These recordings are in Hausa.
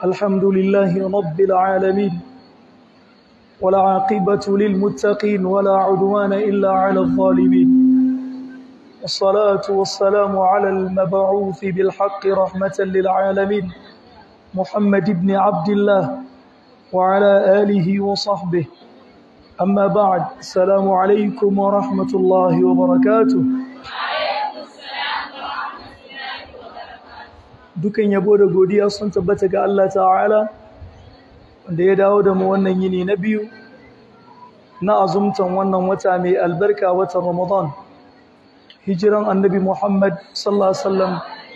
الحمد لله رب العالمين والعاقبة للمتقين ولا عدوان إلا على الظالمين والصلاة والسلام على المبعوث بالحق رحمة للعالمين محمد بن عبد الله وعلى آله وصحبه أما بعد السلام عليكم ورحمة الله وبركاته dukan yabo da godiya sun tabbata ga Allah ta'ala wanda ya dawo da mu wannan yini na biyu na azumtan wannan wata mai albarka watan Ramadan hijiran annabi Muhammad sallallahu alaihi wasallam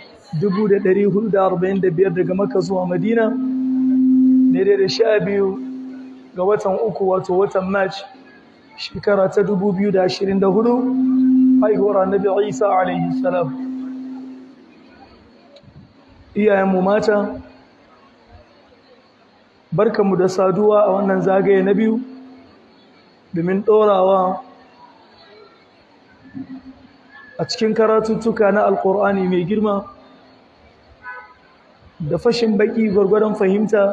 1445 daga Makka zuwa Madina daidai da sha biyu ga watan uku wato watan March shekara ta 2024 haihuwar annabi Isa alaihi salam iyayenmu mata barkanmu da saduwa a wannan zagaye na biyu domin ɗorawa a cikin karatuttuka na alkur'ani mai girma da fashin baki gwargwadon fahimta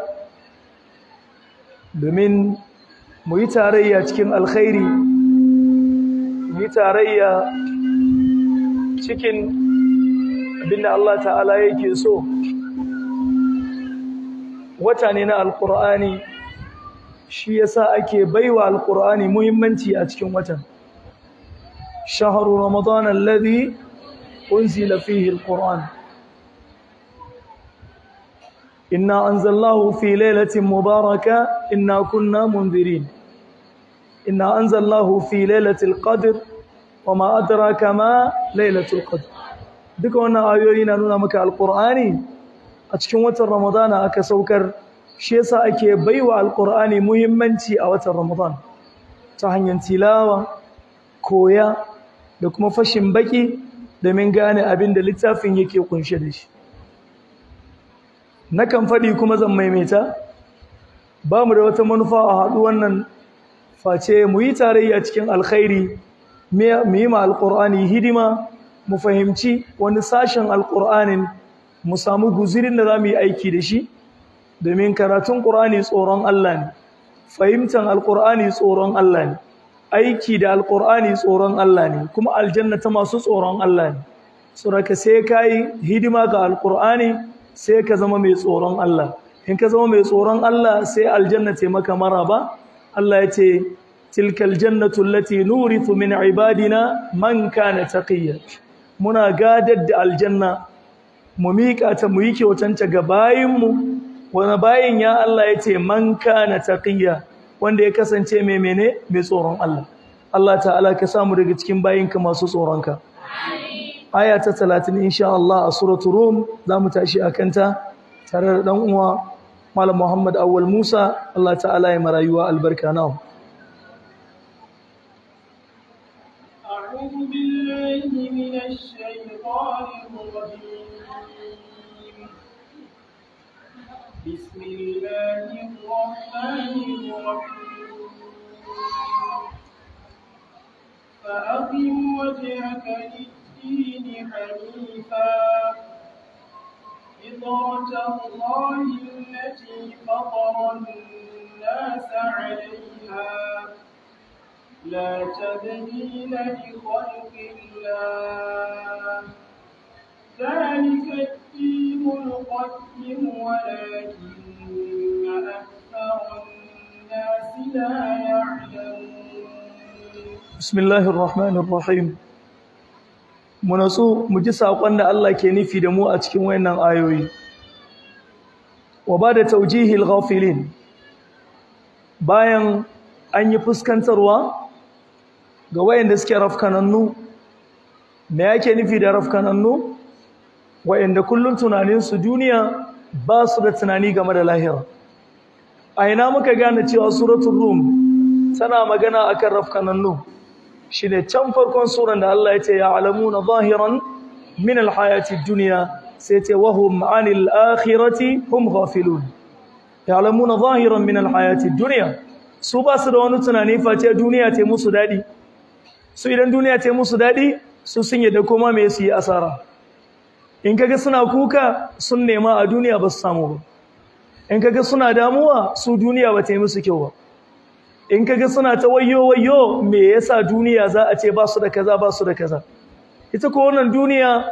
domin mu yi tarayya cikin alkhairi mu yi tarayya cikin abinda Allah ta'ala yake so wata ne na alkur'ani shi yasa ake baiwa alkur'ani muhimmanci a cikin watan shahru ramadan alladhi unzila fihi alquran inna anzalnahu fi lailatin mubaraka inna kunna munzirin inna anzalnahu fi lailatul qadr wama adraka ma lailatul qadr duka wannan ayoyi na nuna maka alkur'ani a cikin watan ramadana aka saukar shi yasa ake baiwa alkur'ani muhimmanci a watan ramadan ta hanyar tilawa koya da kuma fashin baki domin gane abin da littafin yake kunshe da shi nakan faɗi kuma zan maimaita ba mu da wata manufa a haɗu wannan face mu yi tarayya cikin alkhairi mu yi ma alkur'ani hidima mu fahimci wani sashen alƙur'anin mu samu guzirin da za mu yi aiki da shi domin karatun ƙur'ani tsoron Allah ne fahimtar alƙur'ani tsoron Allah ne aiki da alƙur'ani tsoron Allah ne kuma aljanna ta masu tsoron Allah ne suraka sai ka yi hidima ga alƙur'ani sai ka zama mai tsoron Allah in ka zama mai tsoron Allah sai aljanna ta maka maraba Allah ya ce tilkal jannatu allati nurithu min ibadina man kana taqiyya muna gadar da aljanna mu miƙa ta mu yi kyautanta ga bayinmu wani bayin ya Allah ya ce man kana taqiyya wanda ya kasance mai mene mai tsoron Allah Allah ta'ala ka samu daga cikin bayinka masu tsoronka aya ta 30 insha Allah a suratul rum zamu tashi akan ta tare da dan uwa Malam Muhammad Awwal Musa Allah ta'ala ya marayuwa albarka nawa أعوذ بالله من الشيطان الرجيم بسم الله الرحمن الرحيم فأقم وجهك للدين حنيفا فطرة الله التي فطر الناس عليها لا تبديل لخلق الله ذلك الدين القيم ولكن أكثر الناس لا يعلمون بسم الله الرحمن الرحيم munatsu mu ji saƙon da Allah ke nufi da mu a cikin wayannan ayoyi wa ba da taujihil ghafilin bayan an yi fuskantarwa ga wayanda suke rafkanannu me yake nufi da rafkanannu wayanda kullun tunaninsu duniya ba su da tunani game da lahira a ina muka gane cewa suratul rum tana magana akan rafkanannu shine can farkon suran da Allah ya ce ya alamuna zahiran min alhayati dunya sai ce wahum anil akhirati hum ghafilun ya alamuna zahiran min alhayati dunya su ba su da wani tunani face duniya ce musu dadi su idan duniya ce musu dadi su sun yadda koma me su yi asara in kaga suna kuka sun nema a duniya ba su samu ba in kaga suna damuwa su duniya ba ta yi musu kyau ba in kaga suna ta wayo wayo me yasa duniya za a ce ba su da kaza ba su da kaza ita ko wannan duniya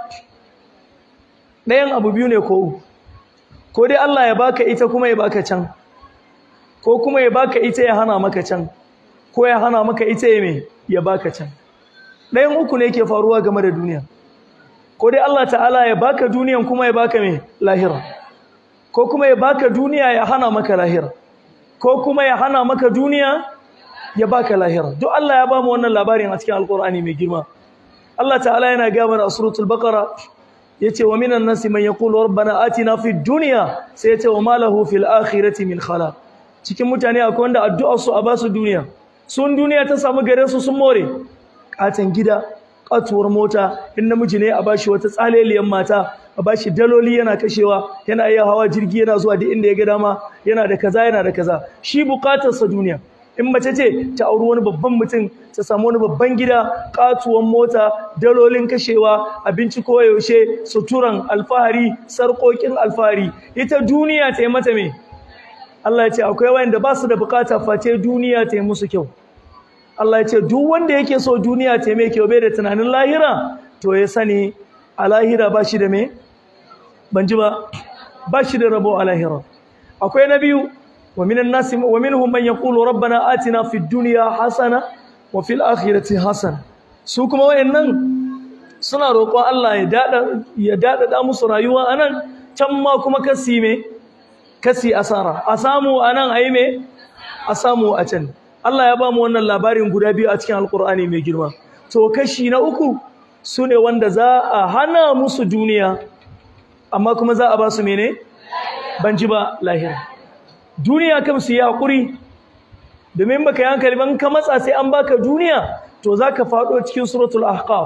ɗayan abu biyu ne ko uku ko dai Allah ya baka ita kuma ya baka can ko kuma ya baka ita ya hana maka can ko ya hana maka ita ya me ya baka can ɗayan uku ne ke faruwa game da duniya ko dai Allah ta'ala ya baka duniyan kuma ya baka me lahira ko kuma ya baka duniya ya hana maka lahira ko kuma ya hana maka duniya ya baka lahira duk Allah ya bamu wannan labarin a cikin alkur'ani mai girma Allah ta'ala yana ga mana a suratul baqara yace wa minan nasi man yaqulu rabbana atina fid dunya sai yace wa ma lahu fil akhirati min khalaq cikin mutane akwai wanda addu'ar su a basu duniya sun duniya ta samu gare su sun more katan gida katuwar mota in namiji ne a bashi wata tsaleliyan mata a bashi daloli yana kashewa yana iya hawa jirgi yana zuwa duk inda ya ga dama yana da kaza yana da kaza shi bukatar sa duniya in mace ce ta auri wani babban mutum ta samu wani babban gida katuwan mota dalolin kashewa abinci ko yaushe suturan alfahari sarƙoƙin alfahari ita duniya ta yi mata me Allah ya ce akwai wanda ba su da bukata face duniya ta yi musu kyau Allah ya ce duk wanda yake so duniya ta mai kyau bai da tunanin lahira to ya sani a lahira ba shi da me ban ji ba ba shi da rabo a lahira akwai na biyu wa minan nasi wa minhum man yaqulu rabbana atina fid dunya hasana wa fil akhirati hasana su kuma wayannan suna roƙon Allah ya dada ya dada musu rayuwa anan can ma kuma kasi me kasi asara a samu anan ayi me a samu a can Allah ya ba mu wannan labarin guda biyu a cikin Alƙur'ani mai girma. To kashi na uku su ne wanda za a hana musu duniya, amma kuma za a ba su mene? Ban ji ba lahira. Duniya kam su yi haƙuri, domin baka yi hankali ban ka matsa sai an baka duniya, to za ka faɗo cikin suratul ahqaf.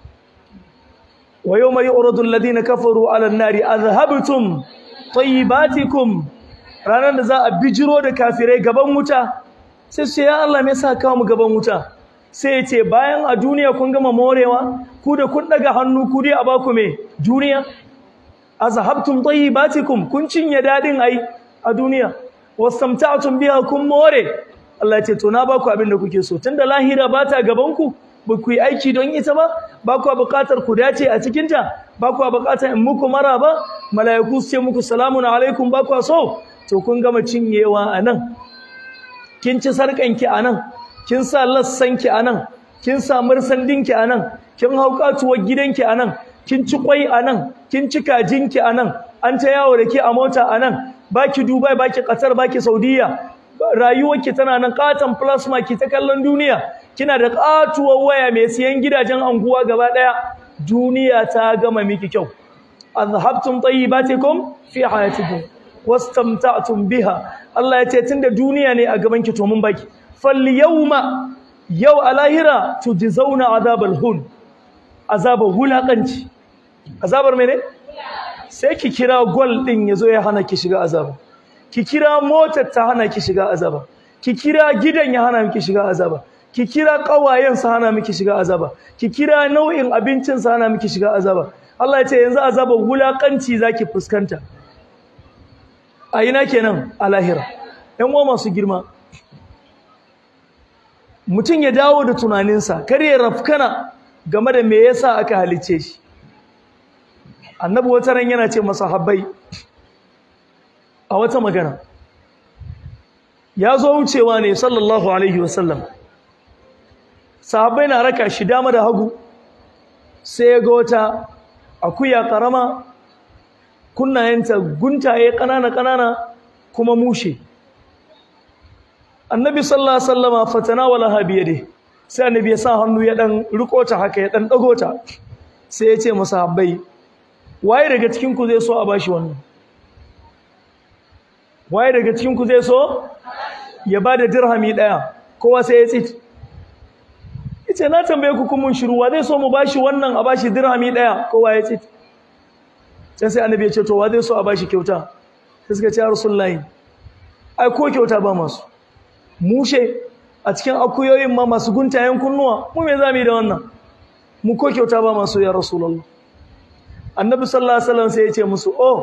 Wa yau mai uradun ladina kafaru ala nari azhabtum tayyibatikum ranar da za a bijiro da kafirai gaban wuta sai su ya Allah me yasa kawo mu gaban wuta sai ya ce bayan a duniya kun gama morewa ku da kun daga hannu ku dai a baku me duniya azhabtum tayyibatikum kun cinye dadin ai a duniya wastamta'tum biha kun more Allah ya ce to na baku abin da kuke so tunda lahira ba ta gaban ku ba ku yi aiki don ita ba ba ku buƙatar ku dace a cikin ta ba ku buƙatar in muku mara ba mala'iku su ce muku salamun alaikum ba ku so to kun gama cinyewa a nan kin ci sarƙanki a nan kin sa lassanki a nan kin sa mursandinki a nan kin hau katuwar gidanki a nan kin ci kwai a nan kin ci kajinki a nan an ta yawo da ke a mota a nan baki dubai baki qatar baki saudiya rayuwarki tana nan katon plasma ki ta kallon duniya kina da katuwar waya mai siyan gidajen anguwa gaba daya duniya ta gama miki kyau azhabtum tayyibatikum fi hayatikum wastamta'tum biha Allah ya ce tunda duniya ne a gaban ki to mun baki fal yawma yau a lahira tujzauna azabal hun azabar hulaqanci azabar mene sai ki kira gol din yazo ya hana ki shiga azaba ki kira motar ta hana ki shiga azaba ki kira gidan ya hana ki shiga azaba ki kira kawayen sa hana miki shiga azaba ki kira nau'in abincin sa hana miki shiga azaba Allah ya ce yanzu azabar hulaqanci zaki fuskanta a ina kenan a lahira ‘yan uwa masu girma mutum ya dawo da tunaninsa kar ya rafkana game da me yasa aka halice shi annabi wata ran yana ce masa habbai a wata magana ya zo wucewa ne sallallahu alaihi wasallam sahabbai na raka shi dama da hagu sai ya ga wata akuya karama kunnayenta guntaye ƙanana-ƙanana kuma mushe annabi sallallahu alaihi wasallama fatanawala ha biyade sai annabi ya sa hannu ya dan riko ta haka ya dan dago ta sai ya ce masahabbai waye daga cikin ku zai so a bashi wannan waye daga cikin ku zai so ya bada dirhami daya kowa sai ya tsit yace na tambaye ku kun mun shiru wa zai so mu bashi wannan a bashi dirhami daya kowa ya tsit can sai annabi ya ce to wa zai so a bashi kyauta sai suka ce ya rasulullahi ai ko kyauta ba masu mushe a cikin akuyoyin ma masu guntayen kunnuwa mu me zamu yi da wannan mu ko kyauta ba masu ya rasulullah annabi sallallahu alaihi wasallam sai ya ce musu oh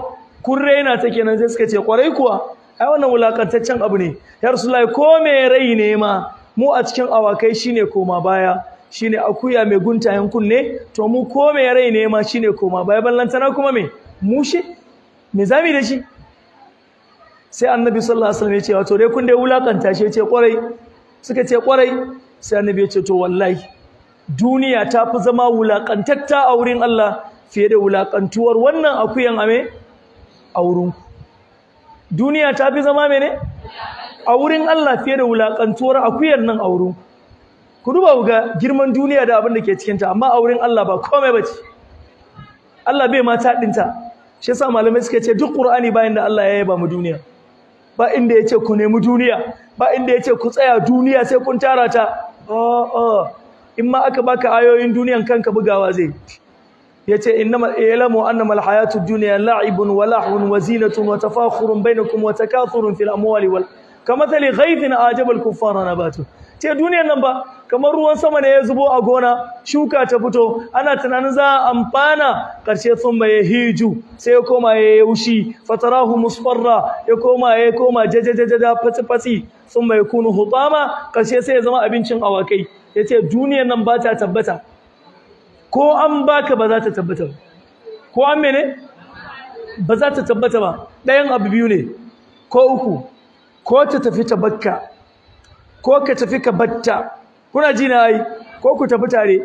kun raina ta kenan sai suka ce kwarai kuwa ai wannan wulakantaccen abu ne ya rasulullahi ko me rai ne ma mu a cikin awakai shine koma baya shine akuya mai guntayen kunne to mu ko me rai ne ma shine koma baya ballantana kuma me mushe me zami da shi sai annabi sallallahu alaihi wasallam ya ce wato dai kun dai wulakanta shi ya ce kwarai suka ce kwarai sai annabi ya ce to wallahi duniya ta fi zama wulakantatta a wurin Allah fiye da wulakantuwar wannan akuyan ame a wurin duniya ta fi zama mene a wurin Allah fiye da wulakantuwar akuyan nan a wurin ku duba ga girman duniya da abin da ke cikin ta amma a wurin Allah ba komai bace Allah bai mata dinta shi yasa malamai suka ce duk Qur'ani bayan da Allah ya yaba mu duniya ba inda yace ku nemi duniya ba inda yace ku tsaya duniya sai kun tara ta a'a in ma aka baka ayoyin duniyan kanka bugawa zai yace innamal ilamu annamal hayatud dunya la'ibun wa lahwun wa zinatun wa tafakhurun bainakum wa takathurun fil amwali wal kamathali ghaythin ajaba al kuffara nabatu ce duniyan nan ba kamar ruwan sama ne ya zubo a gona shuka ta fito ana tunanin za a amfana karshe sun ya hiju sai ya koma ya yaushi fatarahu musfarra ya koma ya koma jajajaja fatsi fatsi sun mai kunu hutama karshe sai ya zama abincin awakai ya ce duniyan nan ba ta tabbata ko an baka ba za ta tabbata ba ko an mene ba za ta tabbata ba ɗayan abu biyu ne ko uku ko ta tafi ta bakka ko ka tafi ka batta kuna ji na yi ko ku tafi tare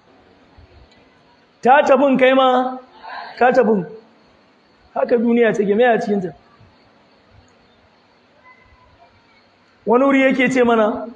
ta tafin kai ma ka tafin haka duniya take mai a cikinta wani wuri yake ce mana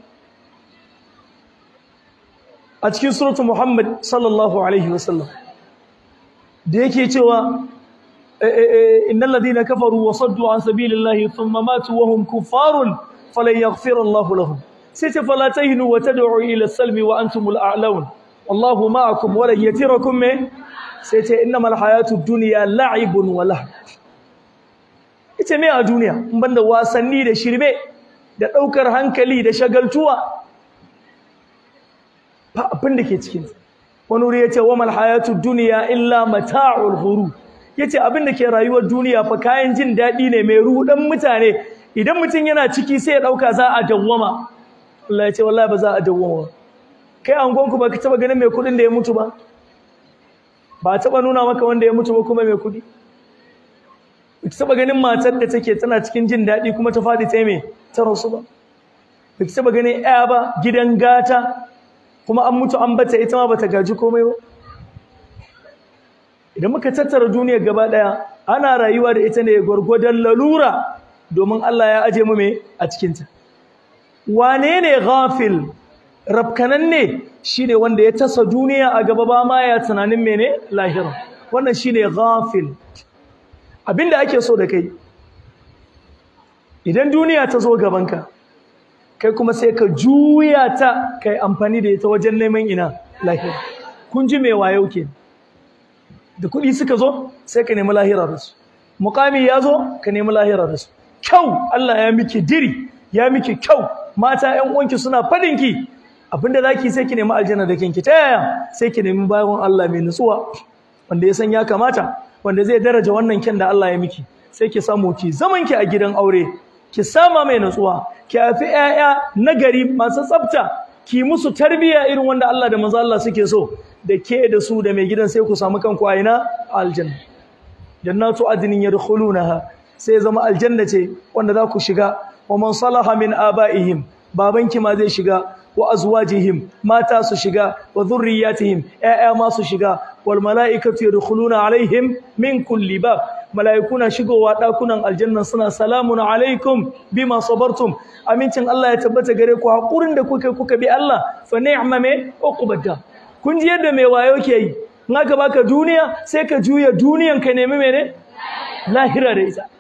a cikin suratu Muhammad sallallahu alaihi wasallam da yake cewa innal ladina kafaru wa saddu an sabilillahi thumma matu wa hum kuffarun falan yaghfira Allahu lahum sai ce fala tahinu wa tad'u ila salmi wa antumul a'laun wallahu ma'akum wa lan yatirakum me sai ce innamal hayatud dunya la'ibun wa lahu ita me a duniya in banda wasanni da shirme da daukar hankali da shagaltuwa ba abin da ke cikin wani wuri yace wa mal hayatud dunya illa mata'ul ghurur yace abin da ke rayuwar duniya fa kayan jin dadi ne mai rudan mutane idan mutum yana ciki sai ya dauka za a dawwama Allah ya ce wallahi ba za a dawwama kai angonku ba ka taba ganin mai kudin da ya mutu ba ba taba nuna maka wanda ya mutu ba kuma mai kudi ba taba ganin matar da take tana cikin jin daɗi kuma ta faɗi ta me ta rasu ba ba taba ganin ƴa ba gidan gata kuma an mutu an bata ita ma bata gaji komai ba idan muka tattara duniyar gaba ɗaya ana rayuwa da ita ne gwargwadon lalura domin Allah ya aje mu me a cikinta wane ne ghafil rafkananne shine wanda ya tasa duniya a gaba ba ma ya tunanin mene lahira wannan shine ghafil abinda ake so da kai idan duniya ta zo gabanka kai kuma sai ka juya ta kai amfani da ita wajen neman ina lahira kun ji me wayo ke da kuɗi suka zo sai ka nemi lahira da su muqami ya zo ka nemi lahira da su kyau Allah ya miki diri ya miki kyau mata ƴan uwanki suna fadin ki abinda zaki sai ki nemi aljanna da kinki ta yaya sai ki nemi bayan Allah mai nutsuwa wanda ya san ya kamata wanda zai daraja wannan kyan da Allah ya miki sai ki samu ki zaman ki a gidan aure ki sama mai nutsuwa ki haifi ƴaƴa nagari masu tsafta ki musu tarbiyya irin wanda Allah da manzo Allah suke so da ke da su da mai gidan sai ku samu kanku a ina aljanna jannatu adnin yadkhulunaha sai zama aljanna ce wanda za ku shiga wa man salaha min abaihim babanki ma zai shiga wa azwajihim mata su shiga wa dhurriyyatihim ƴaƴa ma su shiga wal malaikatu yadkhuluna alaihim min kulli bab malaikuna shigowa dakunan aljanna suna salamun alaikum bima sabartum amincin Allah ya tabbata gare ku hakurin da kuka kuka bi Allah fa ni'ma me uqbadda kun ji yadda mai wayo ke yi in aka baka duniya sai ka juya duniyan ka nemi mene lahira da ita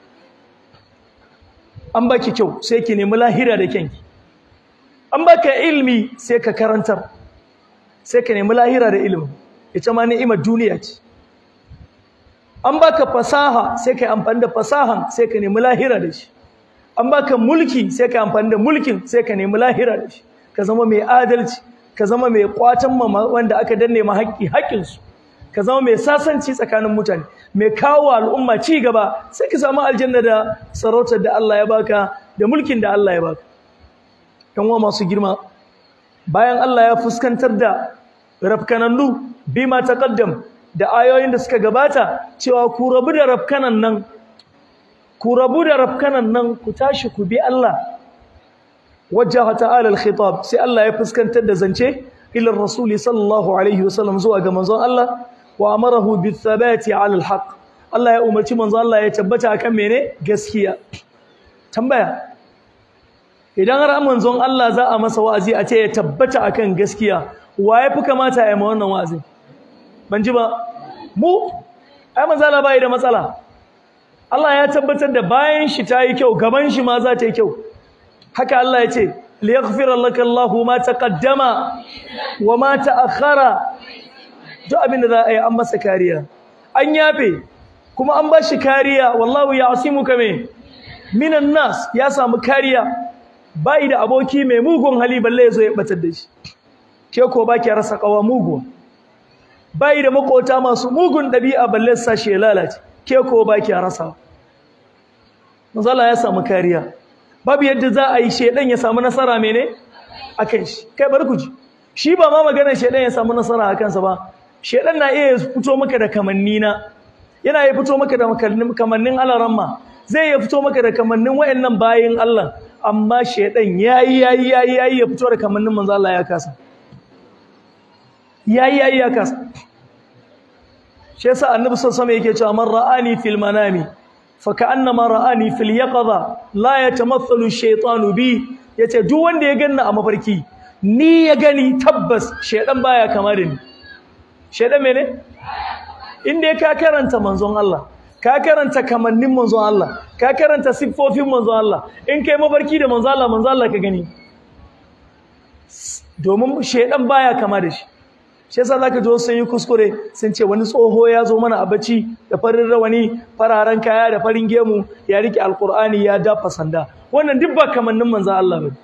an baki kyau sai ki nemi lahira da kyanki an baka ilmi sai ka karantar sai ka nemi lahira da ilimi ita ma ni'imar duniya ce an baka fasaha sai ka amfani da fasahan sai ka nemi lahira da shi an baka mulki sai ka amfani da mulkin sai ka nemi lahira da shi ka zama mai adalci ka zama mai kwatan wanda aka danne ma haƙƙi haƙƙinsu ka zama mai sasanci tsakanin mutane mai kawo al'umma ci gaba sai ka samu aljanna da sarautar da Allah ya baka da mulkin da Allah ya baka yan uwa masu girma bayan Allah ya fuskantar da rafkanannu bima taqaddam da ayoyin da suka gabata cewa ku rabu da rafkanan nan ku rabu da rafkanan nan ku tashi ku bi Allah wajjaha ta'ala al-khitab sai Allah ya fuskantar da zance ila rasuli sallallahu alaihi wasallam zuwa ga manzon Allah wa amarahu bithabati ala al-haq Allah ya umarci manzon Allah ya tabbata akan mene gaskiya tambaya idan har manzon Allah za a masa wa'azi a ce ya tabbata akan gaskiya wa ya fi kamata ya yi ma wannan wa'azi ban ji ba mu ai manzon Allah bai da matsala Allah ya tabbatar da bayan shi ta yi kyau gaban shi ma za ta yi kyau haka Allah ya ce liyaghfira laka Allahu ma taqaddama wa ma ta'akhkhara duk abin da za a yi an masa kariya an yafe kuma an ba shi kariya wallahu ya'simuka me minan nas ya samu kariya bai da aboki mai mugun hali balle yazo ya batar da shi ke ko baki rasa kawa mugu bai da makota masu mugun dabi'a balle sa shi ya lalace ke ko baki rasa manzo Allah ya samu kariya babu yadda za a yi shedan ya samu nasara mene akan shi kai bar ku ji shi ba ma maganar shedan ya samu nasara akan sa ba shedan na iya fito maka da kamanni na yana iya fito maka da kamannin alaramma zai iya fito maka da kamannin wayannan bayin Allah amma shedan yayi yayi yayi yayi ya fito da kamannin manzo Allah ya kasa yayi yayi ya kasa shi yasa annabi sallallahu alaihi wasallam yake cewa man ra'ani fil manami fa ka'annama ra'ani fil yaqadha la yatamathalu ash-shaytanu bi yace duk wanda ya ganna a mafarki ni ya gani tabbas shedan baya kama da ni shedan mene inda ka karanta manzon Allah ka karanta kamannin manzon Allah ka karanta siffofin manzon Allah in kai mafarki da manzon Allah manzon Allah ka gani domin shedan baya kama da shi shi yasa zaka ji sun yi kuskure sun ce wani tsoho ya zo mana a bacci da farin rawani fararen kaya da farin gemu ya rike alqur'ani ya dafa sanda wannan duk ba kamannin manzon Allah ba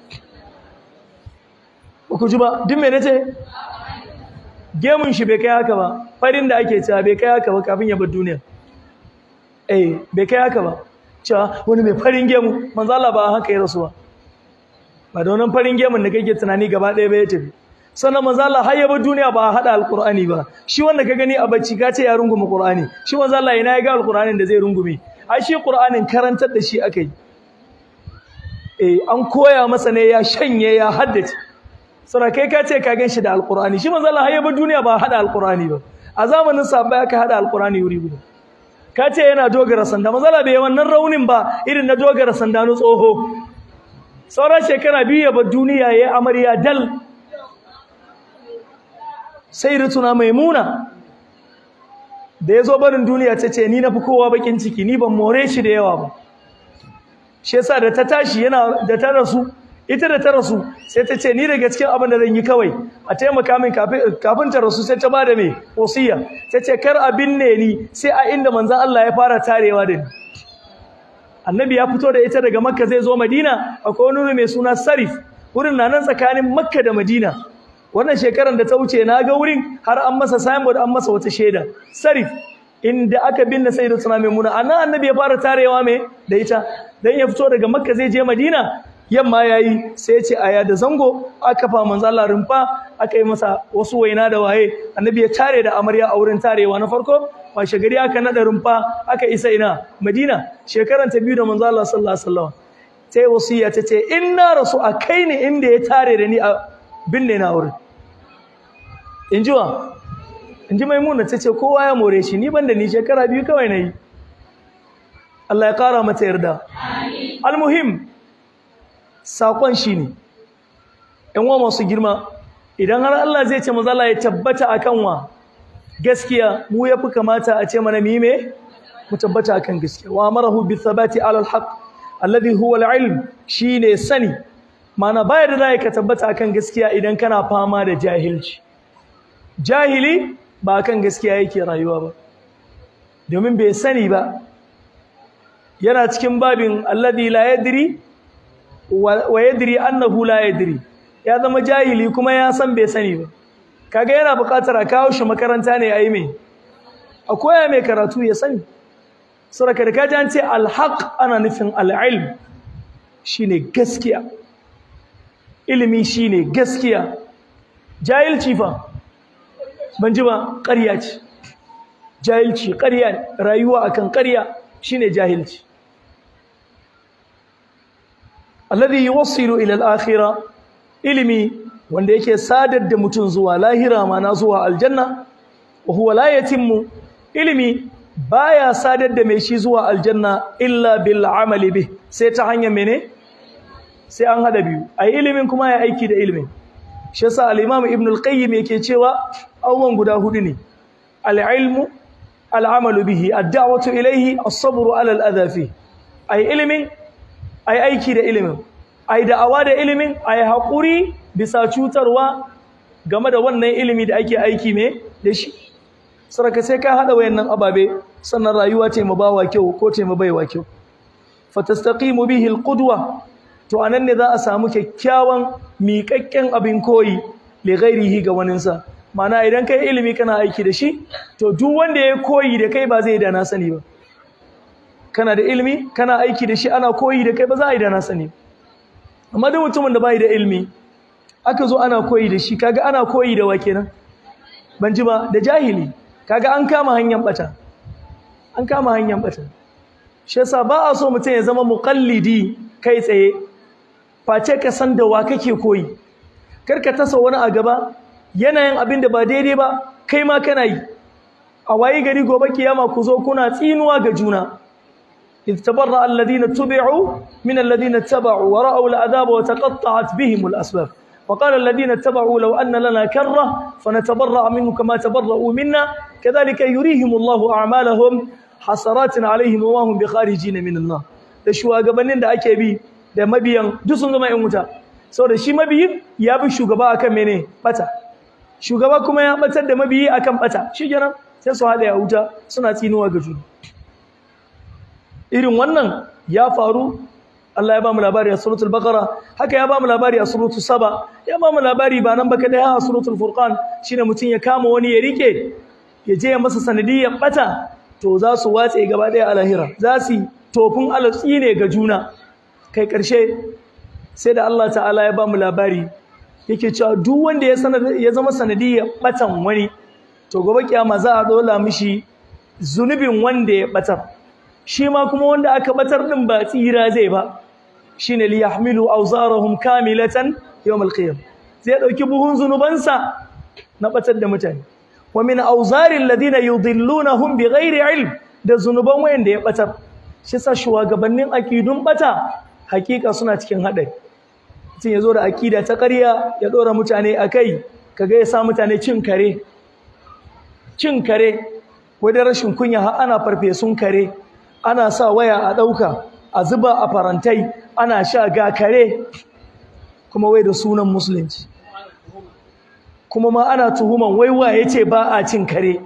ba ku ji ba duk me nace gemun shi bai kai haka ba farin da ake cewa bai kai haka ba kafin ya bar duniya eh bai kai haka ba cewa wani mai farin gemu manzo Allah ba haka ya rasu ba ba da wannan farin gemun da kake tunani gaba ɗaya ba ya tafi sannan manzo Allah har ya bar duniya ba hada alqur'ani ba shi wanda ka gani a bacci ka ce ya rungume qur'ani shi manzo Allah ina ya ga alqur'anin da zai rungume ai shi qur'anin karantar da shi akai eh an koya masa ne ya shanye ya haddace sura kai ka ce ka gan shi da alqur'ani shi manzo Allah har ya bar duniya ba hada alqur'ani ba a zamanin sahabbai aka hada alqur'ani wuri guda ka ce yana dogara sanda manzo Allah bai wannan raunin ba irin na dogara sanda no tsoho sauran shekara biyu ya bar duniya yayi amarya dal sayyidatuna maimuna da yazo barin duniya tace ni nafi kowa bakin ciki ni ban more shi da yawa ba shi yasa da ta tashi yana da ta rasu ita da ta rasu sai ta ce ni daga cikin abin da zan yi kawai a taimaka min kafin ta rasu sai ta ba da mai wasiya ta ce kar a binne ni sai a inda manzan Allah ya fara tarewa da ni annabi ya fito da ita daga makka zai zo madina akwai wani mai suna sarif wurin na nan tsakanin makka da madina wannan shekarar da ta wuce na ga wurin har an masa signboard an masa wata shaida sarif inda aka binne sayyidatuna maimuna annan annabi ya fara tarewa mai da ita dan ya fito daga makka zai je madina yamma yayi sai ya ce aya da zango aka fa manzo Allah rumfa aka yi masa wasu waina da waye annabi ya tare da amarya a wurin tarewa na farko washe gari aka nada rumfa aka isa ina Madina shekaran ta biyu da manzo Allah sallallahu alaihi wasallam sai wasiya ta ce in na rasu a kai ni inda ya tare da ni a binne na wurin in ji wa in ji maimuna ta ce kowa ya more shi ni ban da ni shekara biyu kawai na yi Allah ya kara mata yarda almuhim sakon shi ne ‘yan wa masu girma idan har Allah zai ce mazala ya tabbata a kanwa gaskiya mu ya fi kamata a ce mana mime mu tabbata a kan gaskiya wa marahu bi thabati alal haq alladhi huwa al-ilm shine sani mana bayar da zai ka tabbata akan gaskiya idan kana fama da jahilci jahili ba kan gaskiya yake rayuwa ba domin bai sani ba yana cikin babin alladhi la yadri wa yadri annahu la yadri ya zama jahili kuma ya san bai sani ba kaga yana buƙatar a kawo shi makaranta ne ayi me a koya mai karatu ya sani saraka da kaji an ce alhaq ana nufin al'ilm shine gaskiya ilimi shine gaskiya jahilci fa ban ji ba ƙarya ce jahilci ƙarya ne rayuwa akan ƙarya shine jahilci alladhi yuwassilu ila al-akhirah ilimi wanda yake sadar da mutum zuwa lahira mana zuwa aljanna wa huwa la yatimmu ilimi baya sadar da mai shi zuwa aljanna illa bil amali bih sai ta hanyar mene sai an hada biyu ai ilimin kuma ya aiki da ilimin shi yasa al-imam ibn al-qayyim yake cewa abubuwan guda hudu ne al-ilmu al-amalu bihi ad-da'watu ilayhi as-sabru 'ala al-adha fi ai ilimin ai aiki da ilimin ai da'awa da ilimin ai hakuri bisa cutarwa game da wannan ilimi da ake aiki me da shi saraka sai ka hada wayannan ababe sannan rayuwa ce mu bawa kyau ko ce mu baiwa kyau fatastaqimu bihi al-qudwa to anan ne za a samu kyakkyawan miƙaƙƙen abin koyi li ghairihi ga waninsa mana idan kai ilimi kana aiki da shi to duk wanda ya koyi da kai ba zai da na sani ba kana da ilimi kana aiki da shi ana koyi da kai ba za a yi da na sani amma duk mutumin da bai da ilimi aka zo ana koyi da shi kaga ana koyi da wa kenan ban ji ba da jahili kaga an kama hanyar bata an kama hanyar bata shi yasa ba a so mutum ya zama muqallidi kai tsaye face ka san da wa kake koyi kar ka tasa wani a gaba yanayin abin da ba daidai ba kai ma kana yi a wayi gari gobe kiyama ku zo kuna tsinuwa ga juna إذ تبرأ الذين اتبعوا من الذين اتبعوا ورأوا العذاب وتقطعت بهم الأسباب وقال الذين اتبعوا لو أن لنا كرة فنتبرأ منه كما تبرأوا منا كذلك يريهم الله أعمالهم حسرات عليهم وما هم بخارجين من النار da shugabannin da ake bi da mabiyan duk sun zama 'yan wuta saboda shi mabiyin ya bi shugaba akan mene bata shugaba kuma ya batar da mabiyi akan bata shi kenan sai su hada ya wuta suna tsinuwa ga juna irin wannan ya faru Allah ya ba mu labari a suratul baqara haka ya ba mu labari a suratul saba ya ba mu labari ba nan baka da a suratul furqan shine mutun ya kama wani ya rike ya je ya masa sanadiyyar bata to za su watse gaba daya a lahira za su tofin alatsi ne ga juna kai karshe sai da Allah ta'ala ya ba mu labari yake cewa duk wanda ya ya zama sanadiyyar batan wani to gobe kiyama za a dola mishi zunubin wanda ya batar shi ma kuma wanda aka batar din ba tsira zai ba shine li yahmilu awzarahum kamilatan yawm alqiyam zai dauki buhun zunubansa na batar da mutane wa min awzari alladhina yudillunahum bighairi ilm da zunuban wayanda ya batar shi sa shugabannin akidun bata hakika suna cikin hadari mutum ya zo da akida ta ƙarya ya dora mutane akai kaga ya sa mutane cin kare cin kare wadda rashin kunya har ana farfesun kare ana sa waya a ɗauka a zuba a farantai ana sha ga kare kuma wai da sunan musulunci kuma ma ana tuhuman wai waye ce ba a cin kare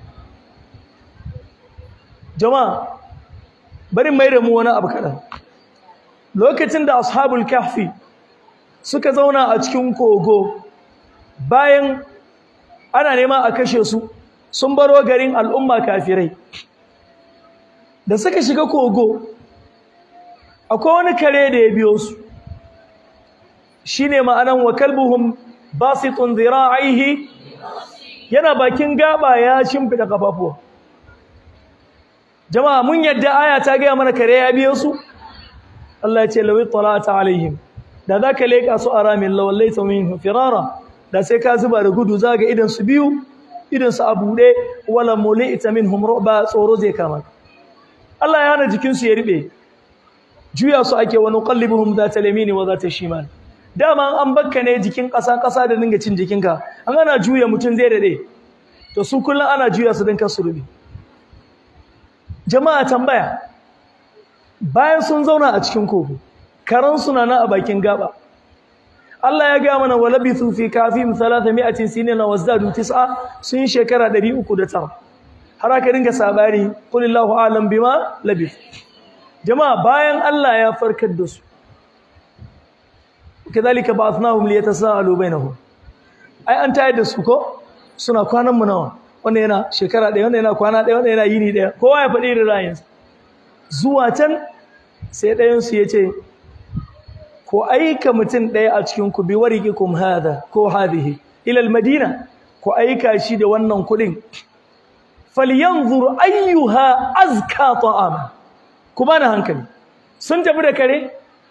jama'a bari mai da mu wani abu kaɗan lokacin da ashabul kahfi suka zauna a cikin kogo bayan ana nema a kashe su sun baro garin al'umma kafirai da suka shiga kogo akwai wani kare da ya biyo su shine ma'anan wa kalbuhum basitun zira'ihi yana bakin gaba ya shimfida kafafuwa jama'a mun yadda aya ta gaya mana kare ya biyo su Allah ya ce lawi talata alaihim da zaka leka su aramin lawallaita minhum firara da sai ka zuba da gudu zaga idan su biyu idan su abude wala mulita minhum ru'ba tsoro zai kama Allah ya hana jikinsu ya riɓe juya su ake wani ƙallibuhum za ta lamini wa za ta shimal dama an bakka ne jikin ƙasa ƙasa da dinga cin jikinka an ana juya mutum zai daɗe to su kullum ana juya su don kasu rubi jama'a tambaya bayan sun zauna a cikin kogo karan suna nan a bakin gaba Allah ya gaya mana wa labithu fi kafihim 300 sinina wazdadu tis'a sun shekara 309 har aka dinga sabari kulillahu alam bima labith jama'a bayan Allah ya farkar da su kadhalika ba'athnahum liyatasaalu bainahum ai an tayar da su ko suna kwanan mu nawa wannan yana shekara ɗaya wannan yana kwana ɗaya wannan yana yini ɗaya kowa ya faɗi irin ra'ayinsa zuwa can sai ɗayansu ya ce ko aika mutum ɗaya a cikin ku bi wariqikum hada ko hadhihi ila almadina ko aika shi da wannan kuɗin falyanzur ayyuha azka ta'ama ku bani hankali sun tafi da kare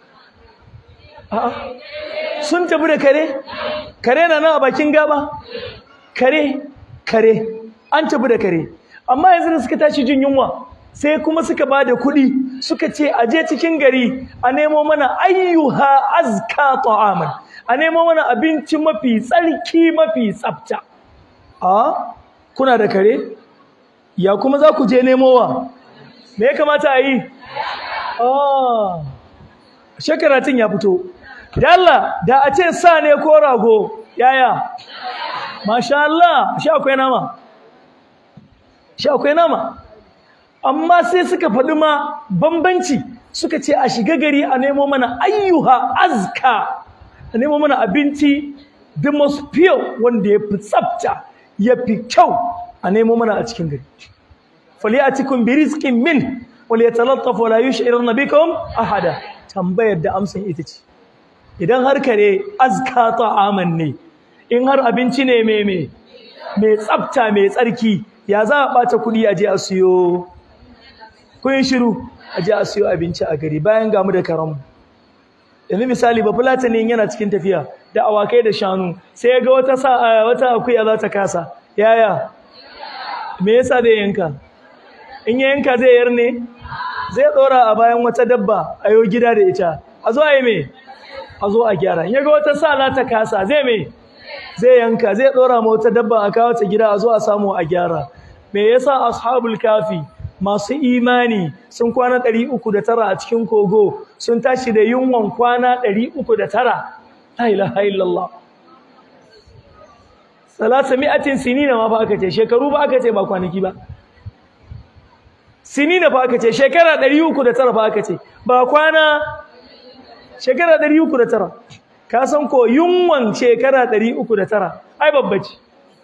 a'a sun tafi da kare kare na nan a bakin gaba kare kare an tafi da kare amma yanzu da suka tashi jin yunwa sai kuma suka ba da kuɗi suka ce a je cikin gari a nemo mana ayyuha azka ta'aman a nemo mana abinci mafi tsarki mafi tsafta a kuna da kare ya kuma za ku je nemowa me ya kamata a yi a shekaratin ya fito da Allah da a ce sa ne ko rago yaya masha Allah shi akwai nama shi akwai nama amma sai suka faɗi ma bambanci suka ce a shiga gari a nemo mana ayyuha azka a nemo mana abinci the most pure wanda ya fi tsafta ya fi kyau a nemo mana a cikin gari faliyatikum bi rizqin min wal yatalattaf wa la yush'iruna bikum ahada tambayar da amsan ita ce idan har kare azka ta'aman ne in har abinci ne mai mai mai tsafta mai tsarki ya za a ɓata kuɗi a je a siyo kun shiru a je a siyo abinci a gari bayan gamu da karamu yanzu misali ba fulatanin yana cikin tafiya da awakai da shanu sai ya ga wata sa wata akuya za ta kasa yaya me yasa zai yanka in ya yanka zai yar ne zai ɗora a bayan wata dabba a yau gida da ita a zo a yi me a zo a gyara in ya ga wata sa za ta kasa zai me zai yanka zai ɗora ma wata dabba a kawo ta gida a zo a samu a gyara me yasa ashabul kafi masu imani sun kwana ɗari uku da tara a cikin kogo sun tashi da yunwan kwana ɗari uku da tara la ilaha illallah salasa mi'atin sinina ma fa aka ce shekaru ba aka ce ba kwanaki ba sinina fa aka ce shekara ɗari uku da tara fa aka ce ba kwana shekara ɗari uku da tara ka san ko yunwan shekara ɗari uku da tara ai babba ce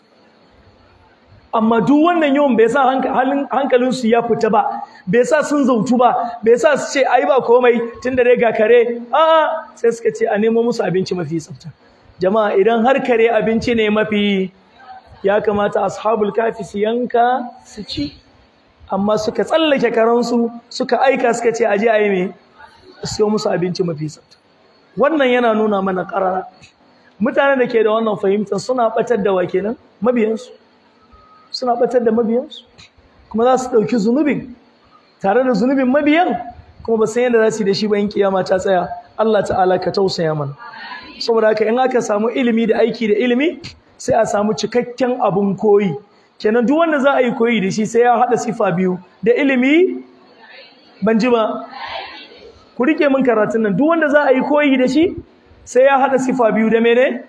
amma duk wannan yawan bai sa hankalinsu ya fita ba bai sa sun zautu ba bai sa su ce ai ba komai tun da dai ga kare a sai suka ce a nemo musu abinci mafi tsafta jama'a idan har kare abinci ne mafi ya kamata ashabul kafi su yanka su ci amma suka tsallake karansu suka aika suka ce aje a yi me siyo musu abinci mafi tsafta wannan yana nuna mana ƙarara mutanen da ke da wannan fahimtar suna batar da wa kenan mabiyansu suna batar da mabiyansu kuma za su ɗauki zunubin tare da zunubin mabiyan kuma ba san yadda za su yi da shi ba in kiyama ta tsaya Allah ta'ala ka tausaya mana saboda haka in aka samu ilimi da aiki da ilimi sai a samu cikakken abun koyi kenan duk wanda za a yi koyi da shi sai ya haɗa sifa biyu da ilimi ban ji ba ku rike min karatun nan duk wanda za a yi koyi da shi sai ya haɗa sifa biyu da mene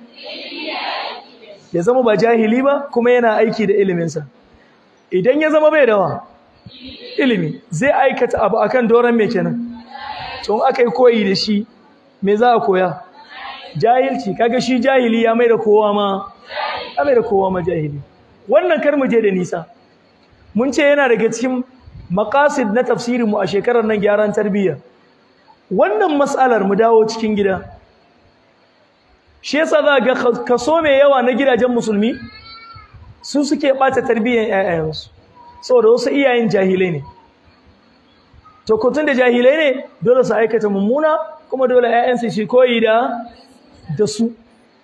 ya zama ba jahili ba kuma yana aiki da iliminsa idan ya zama bai dawa ilimi zai aikata abu akan doron mai kenan tun aka yi koyi da shi me za a koya jahilci kaga shi jahili ya mai da kowa ma ya mai da kowa ma jahili wannan kar mu je da nisa mun ce yana daga cikin maqasid na tafsirin mu a shekarar nan gyaran tarbiyya wannan mas'alar mu dawo cikin gida shi yasa za ga kaso mai yawa na gidajen musulmi su suke bata tarbiyyar ƴaƴansu saboda wasu iyayen jahilai ne to kotun da jahilai ne dole su aikata mummuna kuma dole ƴaƴansu shi koyi da da su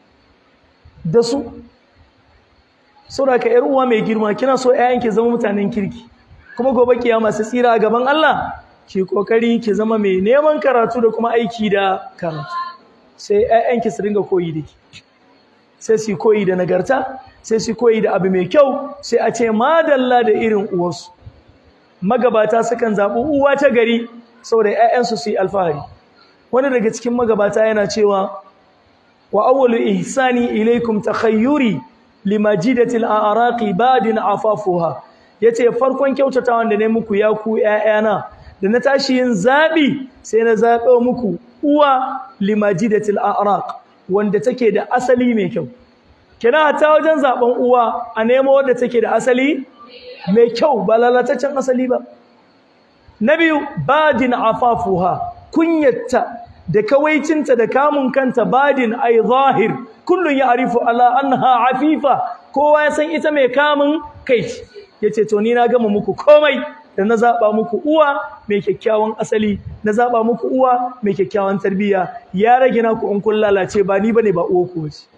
da su saboda ka ƴar uwa mai girma kina so ƴaƴanki zama mutanen kirki kuma gobe kiyama su tsira a gaban Allah ki kokari ki zama mai neman karatu da kuma aiki da karatu sai ƴaƴanki su dinga koyi da ki sai su koyi da nagarta sai su koyi da abu mai kyau sai a ce madalla da irin uwarsu magabata sukan zaɓi uwa ta gari saboda ƴaƴansu su yi alfahari wani daga cikin magabata yana cewa wa awwalu ihsani ilaykum takhayyuri limajidatil a'raqi badin afafuha yace farkon kyautatawan da ne muku ya ku ƴaƴana da na tashi yin zabi sai na zaɓo muku uwa limajidatil a'raq wanda take da asali mai kyau kina ta wajen zaben uwa a nemo wadda take da asali mai kyau ba lalataccen asali ba na biyu badin afafuha kunyatta da kawaicinta da kamun kanta badin ay zahir kullun ya'rifu ala annaha afifa kowa ya san ita mai kamun kai yace to ni na gama muku komai da na zaba muku uwa mai kyakkyawan asali na zaba muku uwa mai kyakkyawan tarbiyya ya rage naku in kun lalace ba ni bane ba uwa ku bace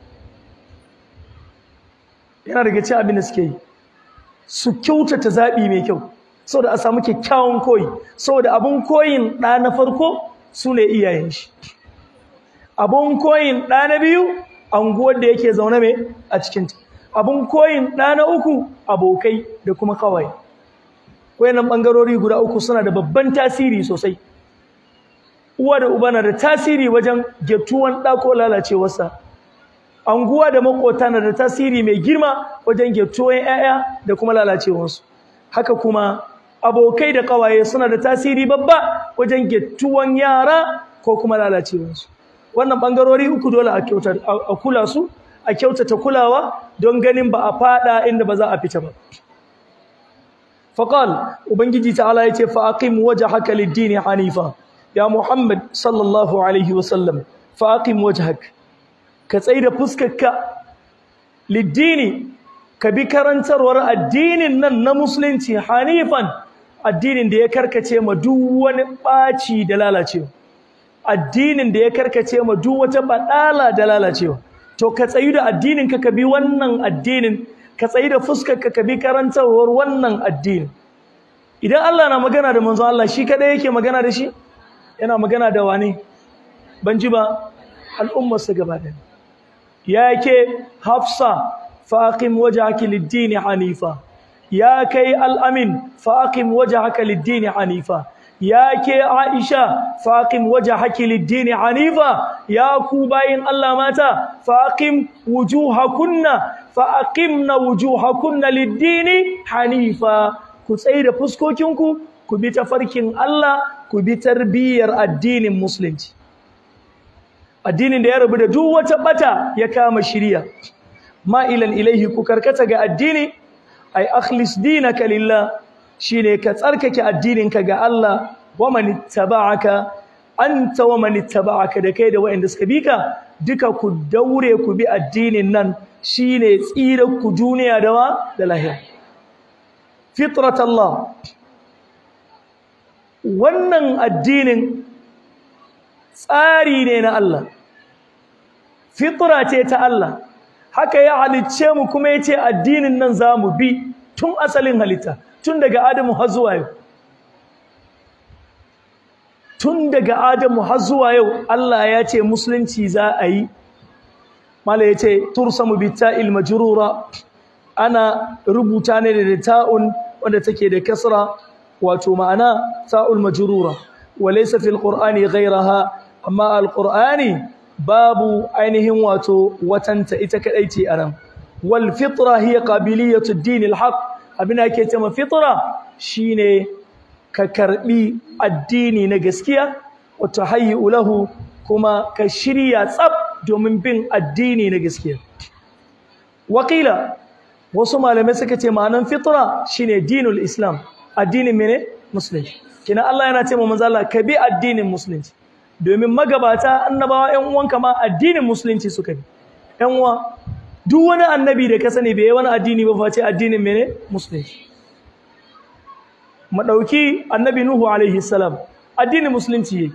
yana daga cikin abin da suke yi su kyautata zabi mai kyau saboda a samu kyakkyawan koyi saboda abun koyin ɗa na farko su ne iyayen shi abun koyin ɗa na biyu anguwar da yake zaune mai a cikinta abun koyin ɗa na uku abokai da kuma kawai wayannan ɓangarori guda uku suna da babban tasiri sosai uwa da uba na da tasiri wajen getuwan ɗa ko lalacewarsa anguwa da makota na da tasiri mai girma wajen getuwan 'ya'ya da kuma lalacewarsu haka kuma abokai da kawaye suna da tasiri babba wajen gettuwan yara ko kuma lalacewarsu wannan bangarori uku dole a kyauta a kula su a kyautata kulawa don ganin ba a fada inda ba za a fita ba faqal ubangiji ta'ala yace fa aqim wajhaka lid-din hanifa ya muhammad sallallahu alaihi wasallam fa aqim wajhak ka tsaida fuskarka lid-dini ka bi karantarwar addinin nan na musulunci hanifan addinin da ya karkace ma duk wani ɓaci da lalacewa addinin da ya karkace ma duk wata baɗala da lalacewa to ka tsayu da addinin ka ka bi wannan addinin ka tsayu da fuskar ka ka bi karantarwar wannan addinin idan Allah na magana da manzon Allah shi kadai yake magana da shi yana magana da wane ban ji ba al'ummarsa gaba ɗaya yake Hafsa فأقم وجهك للدين حنيفا يا كي الأمين فأقم وجهك للدين حنيفا يا كي عائشة فأقم وجهك للدين حنيفا يا كوباين الله ماتا فأقم وجوهكن فأقمنا وجوهكن للدين حنيفا كسير فسكوكينكو كبيت فركين الله كبيت تربية الدين المسلم الدين da ya rabu da duk wata bata ya kama shiriya ma'ilan ilaihi ku karkata ga addini ay akhlis dinaka lillah shine ka tsarkake addininka ga Allah wa man ittaba'aka anta wa man ittaba'aka da kai da wa'anda suka bika duka ku daure ku bi addinin nan shine tsira ku duniya da wa da lahira fitrat Allah wannan addinin tsari ne na Allah fitra ce ta Allah haka ya halicce mu kuma ya ce addinin nan za mu bi tun asalin halitta tun daga adamu har zuwa yau tun daga adamu har zuwa yau Allah ya ce musulunci za a yi mala ya ce tursamu bitta'il majrura ana rubuta ne da ta'un wanda take da kasra wato ma'ana ta'ul majrura wa laysa fil qur'ani ghayraha amma al qur'ani babu ainihin wato watanta ita kadai ce anan wal fitra hiya qabiliyatu ad-din al-haq abin ake cewa fitra shine ka karbi addini na gaskiya wa tahayyu lahu kuma ka shirya tsab domin bin addini na gaskiya wakila wasu malamai suka ce ma'anan fitra shine dinul islam addinin mene musulunci kina Allah yana ce manzo Allah ka bi addinin musulunci domin magabata annabawa ƴan uwanka ma addinin musulunci suka bi ƴan uwa duk wani annabi da ka sani bai yi wani addini ba face addinin mene musulunci mu dauki annabi nuhu alaihi salam addinin musulunci yake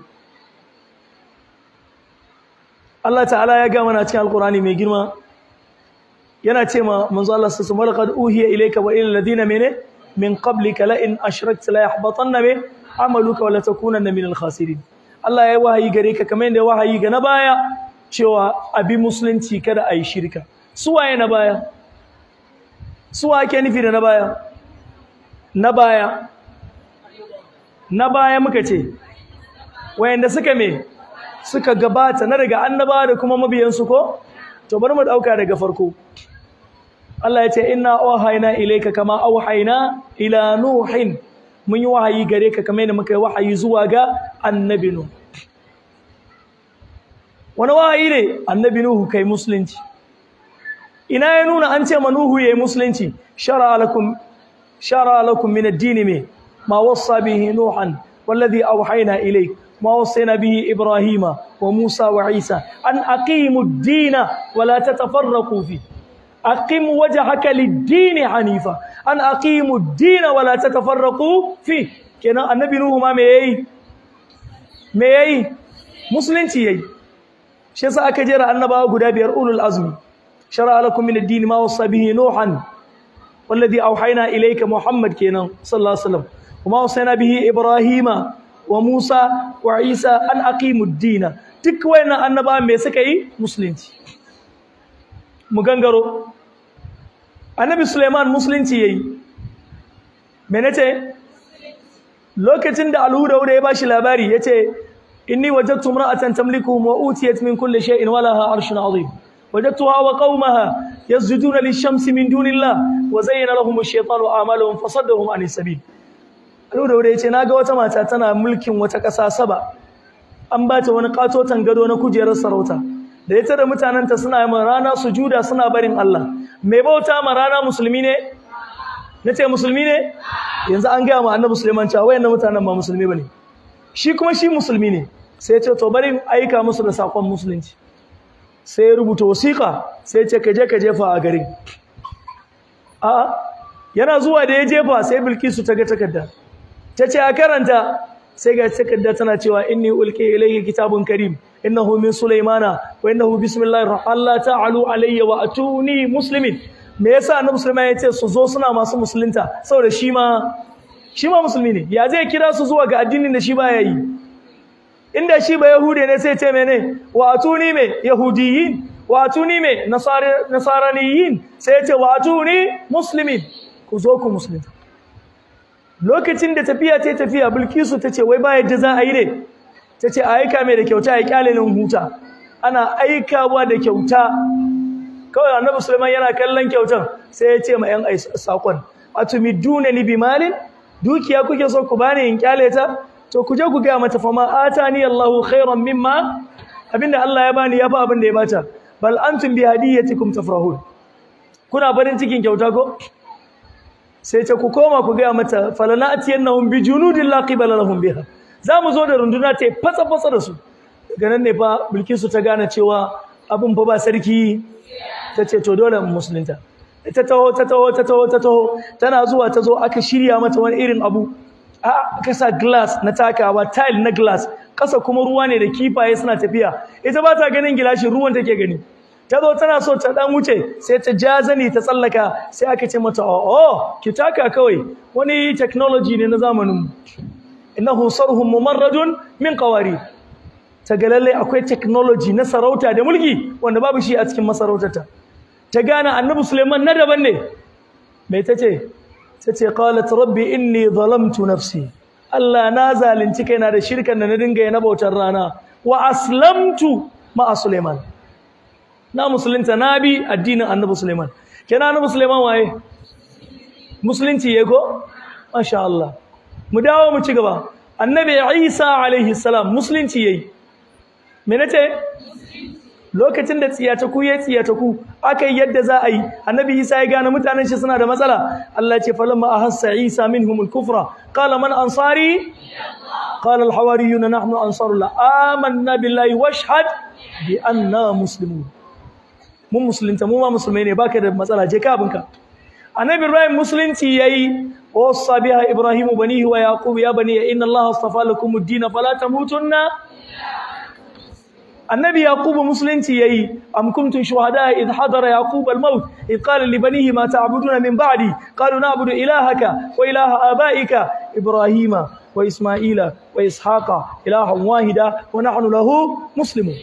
Allah ta'ala ya ga mana cikin alqur'ani mai girma yana ce ma manzo Allah sallallahu alaihi wasallam uhiya ilayka wa ilal ladina mene min qablika la in ashrakta la yahbatanna bi amaluka wa la takunanna min al-khasirin Allah ya wahayi gare ka kamar yadda wahayi ga na baya cewa abi musulunci kada ayi shirka su waye na baya su wa ake nufi da na baya na baya na baya muka ce wayanda suka me suka gabata na daga annabawa da kuma mabiyansu ko to bari mu dauka daga farko Allah ya ce inna wahayna ilayka kama awhayna ila nuhin mun yi wahayi gare ka kamar yadda muka yi wahayi zuwa ga annabi nuh wani wahayi ne annabi nuhu kai musulunci ina ya nuna an ce manuhu yayi musulunci shara lakum shara lakum min ad-din me ma wassa bihi nuhan والذي أوحينا إليك ما وصينا به إبراهيم وموسى وعيسى أن أقيموا الدين ولا تتفرقوا فيه أقم وجهك للدين حنيفا أن أقيموا الدين ولا تتفرقوا فيه كنا النبي نوح ما ميي ميي مسلم تيي shi yasa aka jera annabawa guda biyar ulul azmi shara lakum min ad-din ma wasa bihi nuhan والذي أوحينا إليك محمد كينا صلى الله عليه وسلم وما وصينا به إبراهيم وموسى وعيسى أن أقيموا الدين تكوين أنبا ميسكي مسلمتي مغنغرو النبي سليمان مسلمتي يي menete lokacin da alhuda ya bashi labari yace inni wajadtu imra'atan tamlikuhum wa utiyat min kulli shay'in wa laha arshun 'azim وجدتها وقومها يسجدون للشمس من دون الله وزين لهم الشيطان اعمالهم فصدهم عن السبيل Alu da yace naga wata mata tana mulkin wata ƙasa saba an ba ta wani katotan gado na kujerar sarauta da ita da mutananta suna yi rana sujuda suna barin Allah mai bauta ma rana musulmi ne nace musulmi ne yanzu an gaya ma annabi Sulaiman cewa wayannan mutanen ba musulmi bane shi kuma shi musulmi ne sai ya ce to bari aika musu da sakon musulunci sai ya rubuta wasiƙa sai ce ka je ka jefa a garin a yana zuwa da ya jefa sai bilkisu ta ga takarda ta ce a karanta sai ga takarda tana cewa inni ulqi ilayhi kitabun karim innahu min sulaymana wa innahu bismillahir rahmanir la ta'alu alayya wa atuni muslimin me yasa annabi sulaiman ya ce su zo suna masu musulunta saboda shi ma shi ma musulmi ne ya zai kira su zuwa ga addinin da shi baya yi inda shi ba yahude ne sai ce mene wa atuni me yahudiyin wa atuni me nasaraniyin sai ce wa atuni muslimin ku zo ku musulunta lokacin da tafiya ta tafiya bilkisu ta ce wai ba yadda za a yi ne ta ce a aika mai da kyauta ya kyale nan huta ana aikawa da kyauta kawai annabi sulaiman yana kallon kyautan sai ya ce ma yan sakon atumiduna ni bimalin dukiya kuke so ku bani in kyale ta to ku je ku ga mata fa ma atani Allahu khairan mimma abinda Allah ya bani yafi abin da ya bata bal antum bi hadiyatikum tafrahun kuna barin cikin kyauta ko sai ce ku koma ku ga mata falanatiyannahum bi junudin la qibala lahum biha zamu zo da runduna ta fatsa fatsa da su daga nan ne fa bilkisu ta gane cewa abin fa ba sarki tace to dole mu musulunta ta taho ta taho ta taho ta taho tana zuwa ta zo aka shirya mata wani irin abu aka sa glass na takawa tile na glass kasa kuma ruwa ne da kifaye suna tafiya ita ba ta ganin gilashin ruwan take gani ta zo tana so ta dan wuce sai ta ja zani ta tsallaka sai aka ce mata oh ki taka kawai wani technology ne na zamanin mu innahu sarhum mumarradun min qawari ta ga lalle akwai technology na sarauta da mulki wanda babu shi a cikin masarautarta ta gane annabi Suleiman na daban ne mai tace tace qalat rabbi inni zalamtu nafsi Allah na zalunci kaina da shirkan da na dinga yi na bautar rana wa aslamtu ma Suleiman na musulunta na bi addinin annabi Suleiman kenan annabi Suleiman waye musulunci yayi ko masha Allah mu dawo mu ci gaba annabi Isa alaihi salam musulunci yayi me nace lokacin da tsiyataku ya tsiyataku aka yi yadda za a yi annabi isa ya gane mutanen shi suna da matsala Allah ce falamma ahassa isa minhum al-kufra qala man ansari qala al-hawariyun nahnu ansarullah amanna billahi washhad bi anna muslimun mun musulunta mu ma musulmai ne baka da matsala je ka abinka annabi ibrahim musulunci yayi wasa biha ibrahimu banihi wa yaqub ya bani inna allaha astafa lakum ad-din fala tamutunna النبي يعقوب مسلمتي يي أم كنتم شهداء إذ حضر يعقوب الموت إذ قال لبنيه ما تعبدون من بعدي قالوا نعبد إلهك وإله آبائك إبراهيم وإسماعيل وإسحاق إلها واحدا ونحن له مسلمون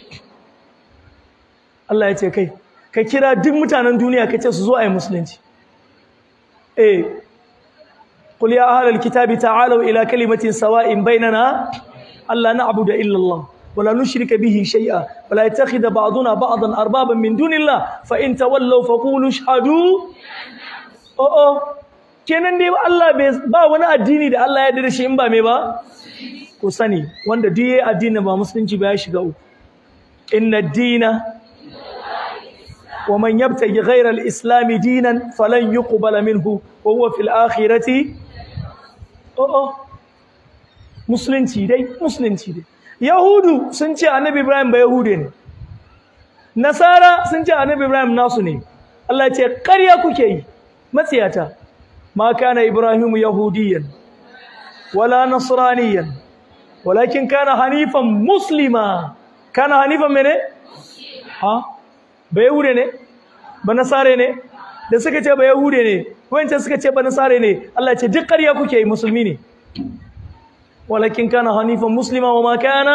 الله يتي كي kai kira duk mutanen duniya kace su zo ayi musulunci eh qul ya ahlal kitabi ta'alu ila kalimatin sawa'in bainana alla na'budu illa Allah ولا نشرك به شيئا ولا يتخذ بعضنا بعضا اربابا من دون الله فان تولوا فقولوا اشهدوا oh oh kenan dai Allah ba wani addini da Allah ya yarda da shi in ba me ba ku sani wanda duk yayi addini ba musulunci ba ya shiga uku inna ad-dina wa man yabtaghi ghayra al-islam dinan falan yuqbala minhu wa huwa fil akhirati oh oh musulunci dai musulunci dai yahudu sun ce annabi ibrahim ba yahude ne nasara sun ce annabi ibrahim nasu ne Allah ya ce ƙarya kuke yi matsiyata ma kana ibrahimu yahudiyan wala nasraniyan walakin kana hanifan muslima kana hanifan mene ha ba yahude ne ba nasare ne da suka ce ba yahude ne wancan suka ce ba nasare ne Allah ya ce duk ƙarya kuke yi musulmi ne walakin kana hanifan muslima wa ma kana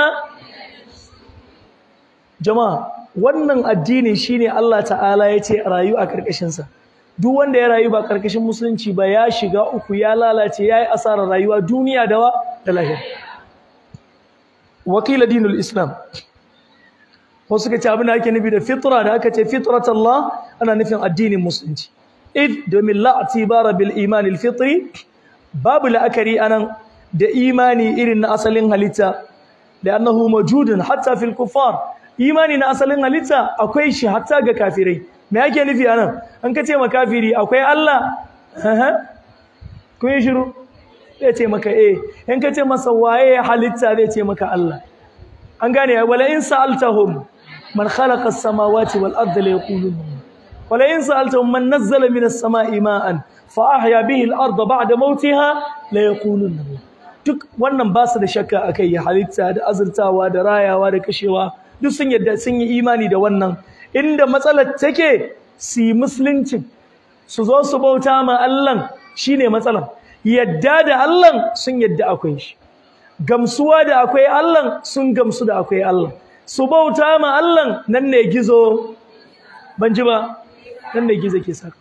jama'a wannan addini shine Allah ta'ala ya ce rayu a karkashin sa duk wanda ya rayu ba karkashin musulunci ba ya shiga uku ya lalace yayi asarar rayuwa duniya da wa da lahira wakila dinul islam wasu suka ce abin da ake nufi da fitra da aka ce fitrat Allah ana nufin addinin musulunci id domin la atibara bil iman al fitri babu la'akari anan da imani irin na asalin halitta da annahu mawjudun hatta fil kuffar imani na asalin halitta akwai shi hatta ga kafirai me yake nufi anan an kace ma kafiri akwai Allah kun yi shiru zai ce maka eh in kace masa waye halitta zai ce maka Allah an gane wala in sa'altahum man khalaqa as-samawati wal arda la yaqulun wala in sa'altahum man nazzala minas sama'i ma'an fa ahya bihi al-arda ba'da mawtiha la yaqulun duk wannan ba su da shakka akai halitta da azurtawa da rayawa da kashewa duk sun yadda sun yi imani da wannan inda matsalar take su yi musulunci su zo su bauta ma Allah shine matsalar yadda da Allah sun yadda akwai shi gamsuwa da akwai Allah sun gamsu da akwai Allah su bauta ma Allah nan ne gizo ban ji ba nan ne gizo ke saka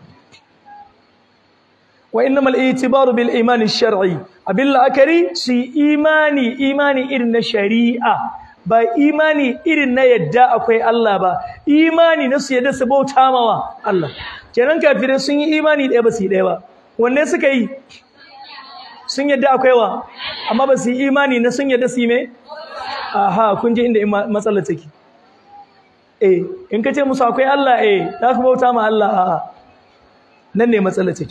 wa innamal i'tibaru bil iman ash-shar'i abil la'akari su imani imani irin na shari'a ba imani irin na yadda akwai Allah ba imani na su yadda su bauta mawa Allah kenan kafirai sun yi imani ɗaya ba su yi ɗaya ba wanne suka yi sun yadda akwai wa amma ba su yi imani na sun yadda su yi me aha kun ji inda matsalar take eh in ka ce musu akwai Allah eh za ku bauta ma Allah a'a nan ne matsalar take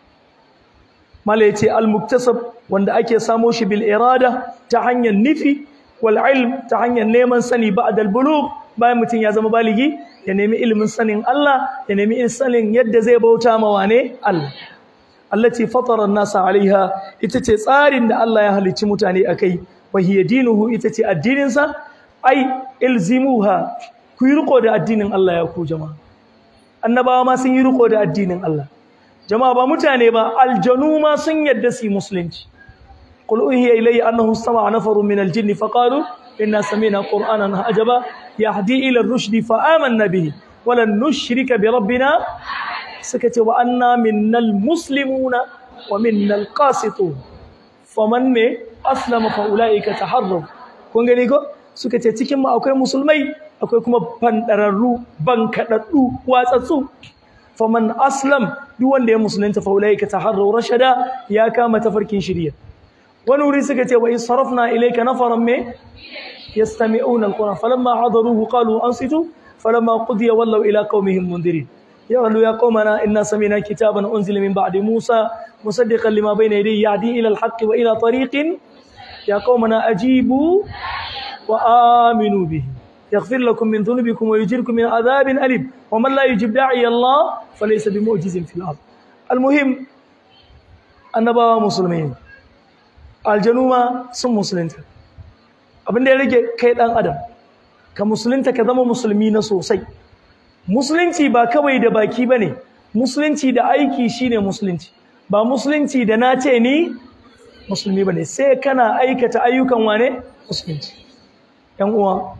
mala yace al-muktasab wanda ake samo shi bil irada ta hanyar nufi wal ilm ta hanyar neman sani ba'da al-bulugh bayan mutum ya zama baligi ya nemi ilimin sanin Allah ya nemi sanin yadda zai bauta ma wane Allah allati fatara an-nasa alaiha ita ce tsarin da Allah ya halicci mutane akai wa hiya dinuhu ita ce addinin sa ai ilzimuha ku yi riko da addinin Allah ya ku jama'a annabawa ma sun yi riko da addinin Allah jama'a ba mutane ba aljanu ma sun yadda su musulunci qul uhiya ilayya annahu istama'a nafarun min aljinni faqalu inna sami'na qur'anan ajaba yahdi ila ar-rushd fa amanna bihi wa lan nushrika bi rabbina suka ce wa anna minnal muslimuna wa minnal qasitun faman me aslama fa ulaika taharraw kun gani ko suka ce cikin mu akwai musulmai akwai kuma bandararru bankadaddu watsatsu faman aslam duk wanda ya musulunta fa ulaika taharraw rashada ya kama tafarkin shiriya wani wuri suka ce wa isarafna ilayka nafaran me yastami'una alquran falamma hadaruhu qalu ansitu falamma qudiya wallaw ila qaumihim mundirin يقولوا يا قومنا إنا سمينا كتابا أنزل من بعد موسى مصدقا لما بين يديه يهدي إلى الحق وإلى طريق يا قومنا أجيبوا وآمنوا به يغفر لكم من ذنوبكم ويجيركم من عذاب أليم ومن لا يجيب داعي الله فليس بمعجز في الأرض المهم annabawa musulmai ne aljanu ma sun musulunta abin da ya rage kai dan adam ka musulunta ka zama musulmi na sosai musulunci ba kawai da baki ba ne musulunci da aiki shine musulunci ba musulunci da na ce ni musulmi ba ne sai kana aikata ayyukan wane musulunci ‘yan uwa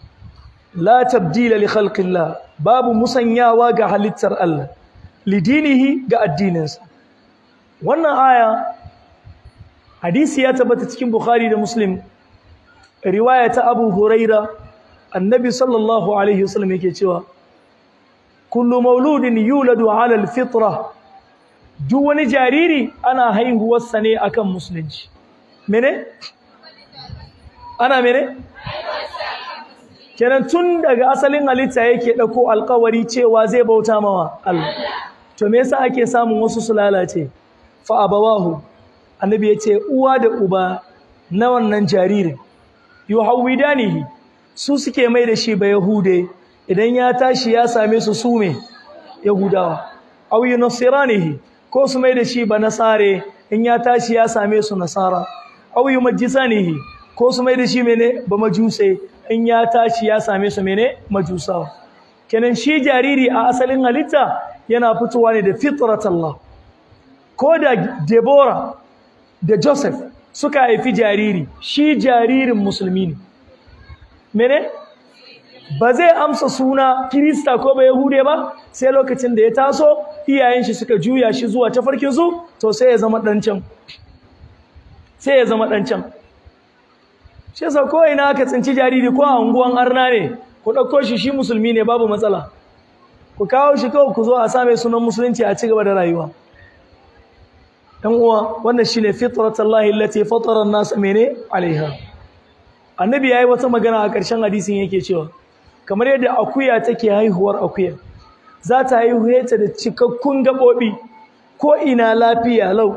la tabdila li khalqillah babu musanyawa ga halittar Allah lidinihi ga addininsa wannan aya hadisi ya tabbata cikin bukhari da muslim riwaya ta abu huraira annabi sallallahu alaihi wasallam yake cewa kullu mauludin yuladu ala alfitra duk wani jariri ana haihuwarsa ne akan musulunci mene ana mene kenan tun daga asalin halitta yake ɗauko alkawari cewa zai bauta mawa Allah to me yasa ake samun wasu su lalace fa abawahu annabi yace uwa da uba na wannan jaririn yuhawidanihi su suke mai da shi ba yahude idan ya tashi ya same su su me yahudawa aw yunasiranihi ko su mai da shi ba nasare in ya tashi ya same su nasara aw yumajjisanihi ko su mai da shi mene ba majuse in ya tashi ya same su mene majusawa kenan shi jariri a asalin halitta yana fitowa ne da fitrat Allah ko da Deborah da Joseph suka haifi jariri shi jaririn musulmi ne mene ba zai amsa suna kirista ko ba yahude ba sai lokacin da ya taso iyayen shi suka juya shi zuwa tafarkin su to sai ya zama dan can sai ya zama dan can shi yasa ko ina aka tsinci jariri ko a unguwan arna ne ku ɗauko shi shi musulmi ne babu matsala ku kawo shi kawai ku zo a same sunan musulunci a ci gaba da rayuwa ɗan uwa wannan shine fitratallahi allati fatara an-nas mene alaiha annabi yayi wata magana a ƙarshen hadisin yake cewa kamar yadda akuya take haihuwar akuya za ta haihu ta da cikakkun gaɓoɓi ko ina lafiya lau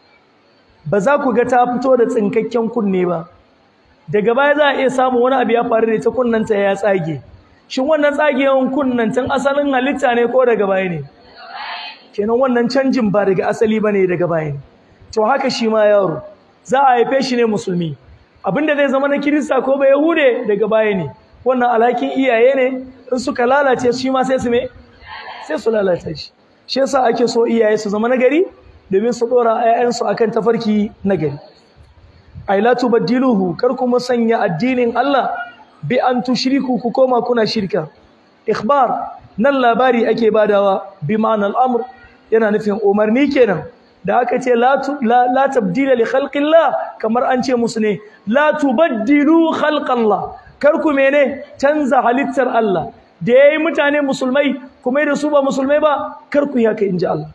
ba za ku ga ta fito da tsinkakken kunne ba daga baya za a iya samun wani abu ya faru da ita kunnanta ya tsage shin wannan tsagewan kunnantan asalin halitta ne ko daga baya ne kenan wannan canjin ba daga asali ba ne daga baya ne to haka shi ma yaro za a haife shi ne musulmi abinda zai zama na kirista ko ba yahude daga baya ne wannan alhakin iyaye ne in suka lalace shi ma sai su me sai su lalata shi shi yasa ake so iyaye su zama nagari domin su dora 'ya'yansu akan tafarki nagari ay la tubaddiluhu kar kuma sanya addinin Allah bi an tushriku ku koma kuna shirka ikhbar nan labari ake badawa bi ma'anar amr yana nufin umarni kenan da aka ce la la tabdila li khalqillah kamar an ce musu ne la tubaddilu khalqallah kar ku mene canza halittar Allah da yayi mutane musulmai kuma da su ba musulmai ba kar ku haka inji Allah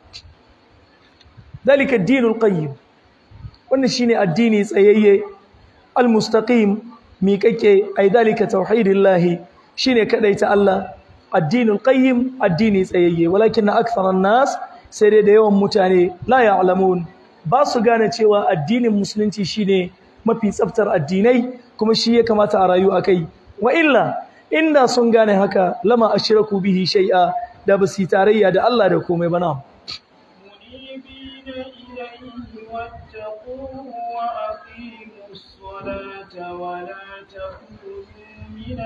dalika ad-dinul qayyim wannan shine addini tsayayye almustaqim miƙaƙe ai dalika tauhidillahi shine kadaita Allah addinul qayyim addini tsayayye walakin aktharan nas sai dai da yawan mutane la ya'lamun ba su gane cewa addinin musulunci shine mafi tsaftar addinai kuma shi ya kamata a rayu akai wa illa inda sun gane haka lama ashraku bihi shay'a da basu tarayya da Allah da komai bana منيبين إليه واتقوه وأقيموا الصلاة ولا تكونوا من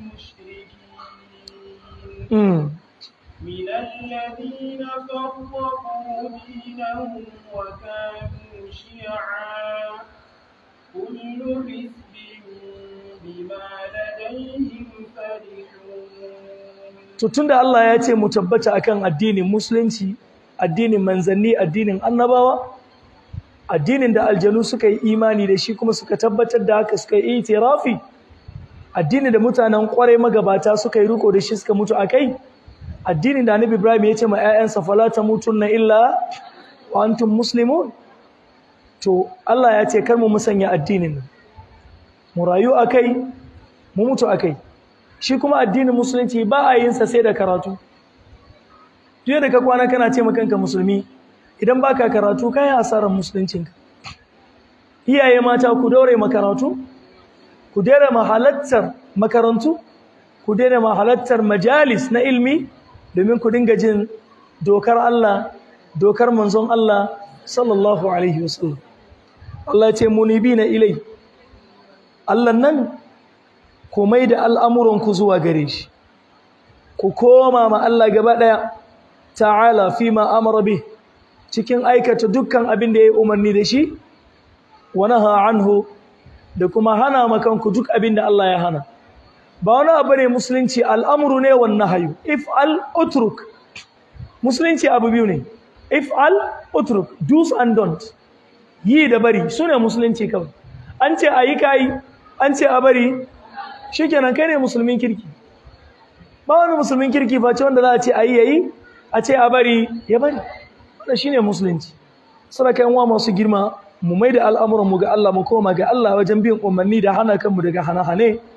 المشركين mm. من الذين فرقوا دينهم وكانوا شيعا كل حزب بما لديهم فرحون to tunda Allah ya ce mu tabbata akan addinin musulunci addinin manzanni addinin annabawa addinin da aljanu suka yi imani da shi kuma suka tabbatar da haka suka yi itirafi addinin da mutanen kwarai magabata suka yi riko da shi suka mutu akai addinin da Annabi Ibrahim ya ce ma ƴaƴansa fala tamutunna illa wa antum muslimun to Allah ya ce kar mu musanya addinin nan mu rayu akai mu mutu akai shi kuma addinin musulunci ba a yin sa sai da karatu duk da ka kwana kana ce ma kanka musulmi idan baka karatu kai asarar musuluncinka iyaye mata ku daure makaratu ku daina mahalattar makarantu ku daina mahalattar majalis na ilmi domin ku dinga jin dokar Allah dokar manzon Allah sallallahu alaihi wasallam Allah ya ce munibina ilai Allah nan ku mai da al'amuranku zuwa gare shi ku koma ma Allah gaba ɗaya ta'ala fi ma amara bih cikin aikata dukkan abin da ya yi umarni da shi wa naha anhu da kuma hana makanku duk abin da Allah ya hana ba wani abu ne musulunci al'amuru ne wan nahyu if al utruk musulunci abu biyu ne if al utruk do's and don't yi da bari sune musulunci kawai an ce ayi kai an ce a bari shikenan kai ne musulmin kirki ba wani musulmin kirki face wanda za a ce ayi yayi a ce a bari ya bari wannan shine musulunci sadaka yan uwa masu girma mu mai da al'amuran mu ga Allah mu koma ga Allah wajen bin umarni da hana kanmu daga hana-hane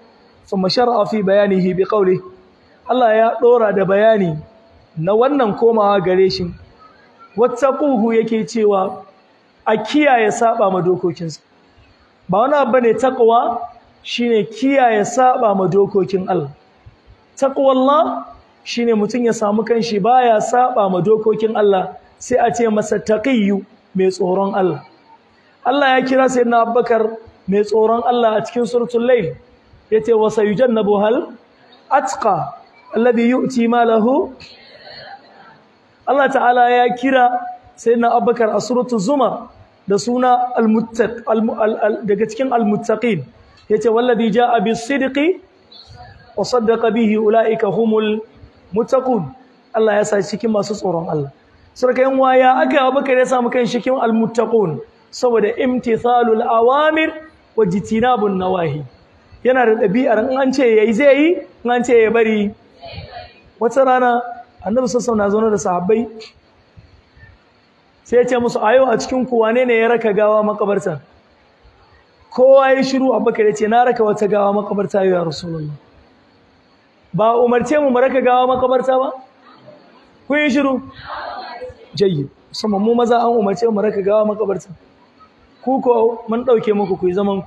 thumma shar'a fi bayanihi bi qawli Allah ya dora da bayani na wannan komawa gare shi wattaquhu yake cewa a kiyaye saba ma dokokinsa ba wani abu ne taqwa shine kiyaye saba ma dokokin Allah taqwallah shine mutum ya samu kanshi baya saba ma dokokin Allah sai a ce masa taqiyyu mai tsoron Allah Allah ya kira sayyidina Abubakar mai tsoron Allah a cikin suratul layl yace wa sayujannabu hal atqa alladhi yu'ti malahu Allah ta'ala ya kira sayyidina Abubakar a suratul zumar da suna al-muttaq daga cikin al-muttaqin yace wallazi jaa bis-sidqi wa saddaqa bihi ulaika humul muttaqun Allah ya sa cikin masu tsoron Allah sarkayin waya aka Abubakar ya samu kan cikin al-muttaqun saboda imtithalul awamir wa jitinabun nawahi yana da ɗabi'ar in an ce yayi zai yi in an ce ya bari wata rana annabi sallallahu alaihi wasallam na da sahabbai sai ya ce musu ayo a cikin ku wane ne ya raka gawa makabarta kowa ya shiru abubakar ya ce na raka wata gawa makabarta ya rasulullah ba umarce mu mu raka gawa makabarta ba ku yi shiru jayyid musamman mu maza an umarce mu raka gawa makabarta ku ko mun dauke muku ku yi zaman ku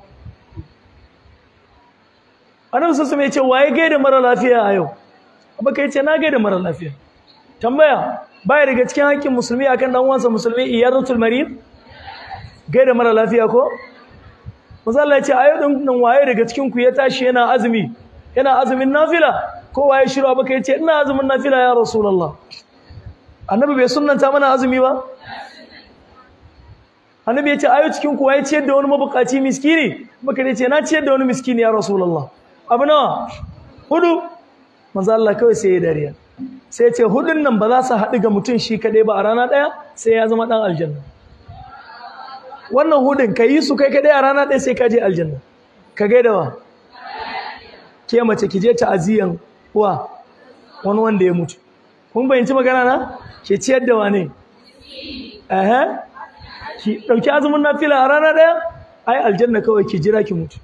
annabi sallallahu alaihi wasallam ya ce waye gaida mara lafiya a yau abubakar ya ce na gaida mara lafiya tambaya baya daga cikin haƙƙin musulmi akan dan uwansa musulmi iyadatul marid gaida mara lafiya ko manzo Allah ya ce ayo din nan waye daga cikin ku ya tashi yana azumi yana azumin nafila ko waye shiru abaka ya ce ina azumin nafila ya rasulullah annabi bai sunnanta mana azumi ba annabi ya ce ayo cikin ku waye ciyar da wani mabukaci miskini baka ya ce na ciyar da wani miskini ya rasulullah abu nawa hudu manzo Allah kawai sai ya dariya sai ce hudun nan ba za su haɗu ga mutum shi kaɗai ba a rana ɗaya sai ya zama ɗan aljanna wannan hudun ka yi su kai kaɗai a rana ɗaya sai ka je aljanna ka gaida wa ke mace ki je ta'aziyan wa wani wanda ya mutu kun bayyanci magana na ke ciyar da wane eh ki ɗauki azumin nafila a rana ɗaya ai aljanna kawai ki jira ki mutu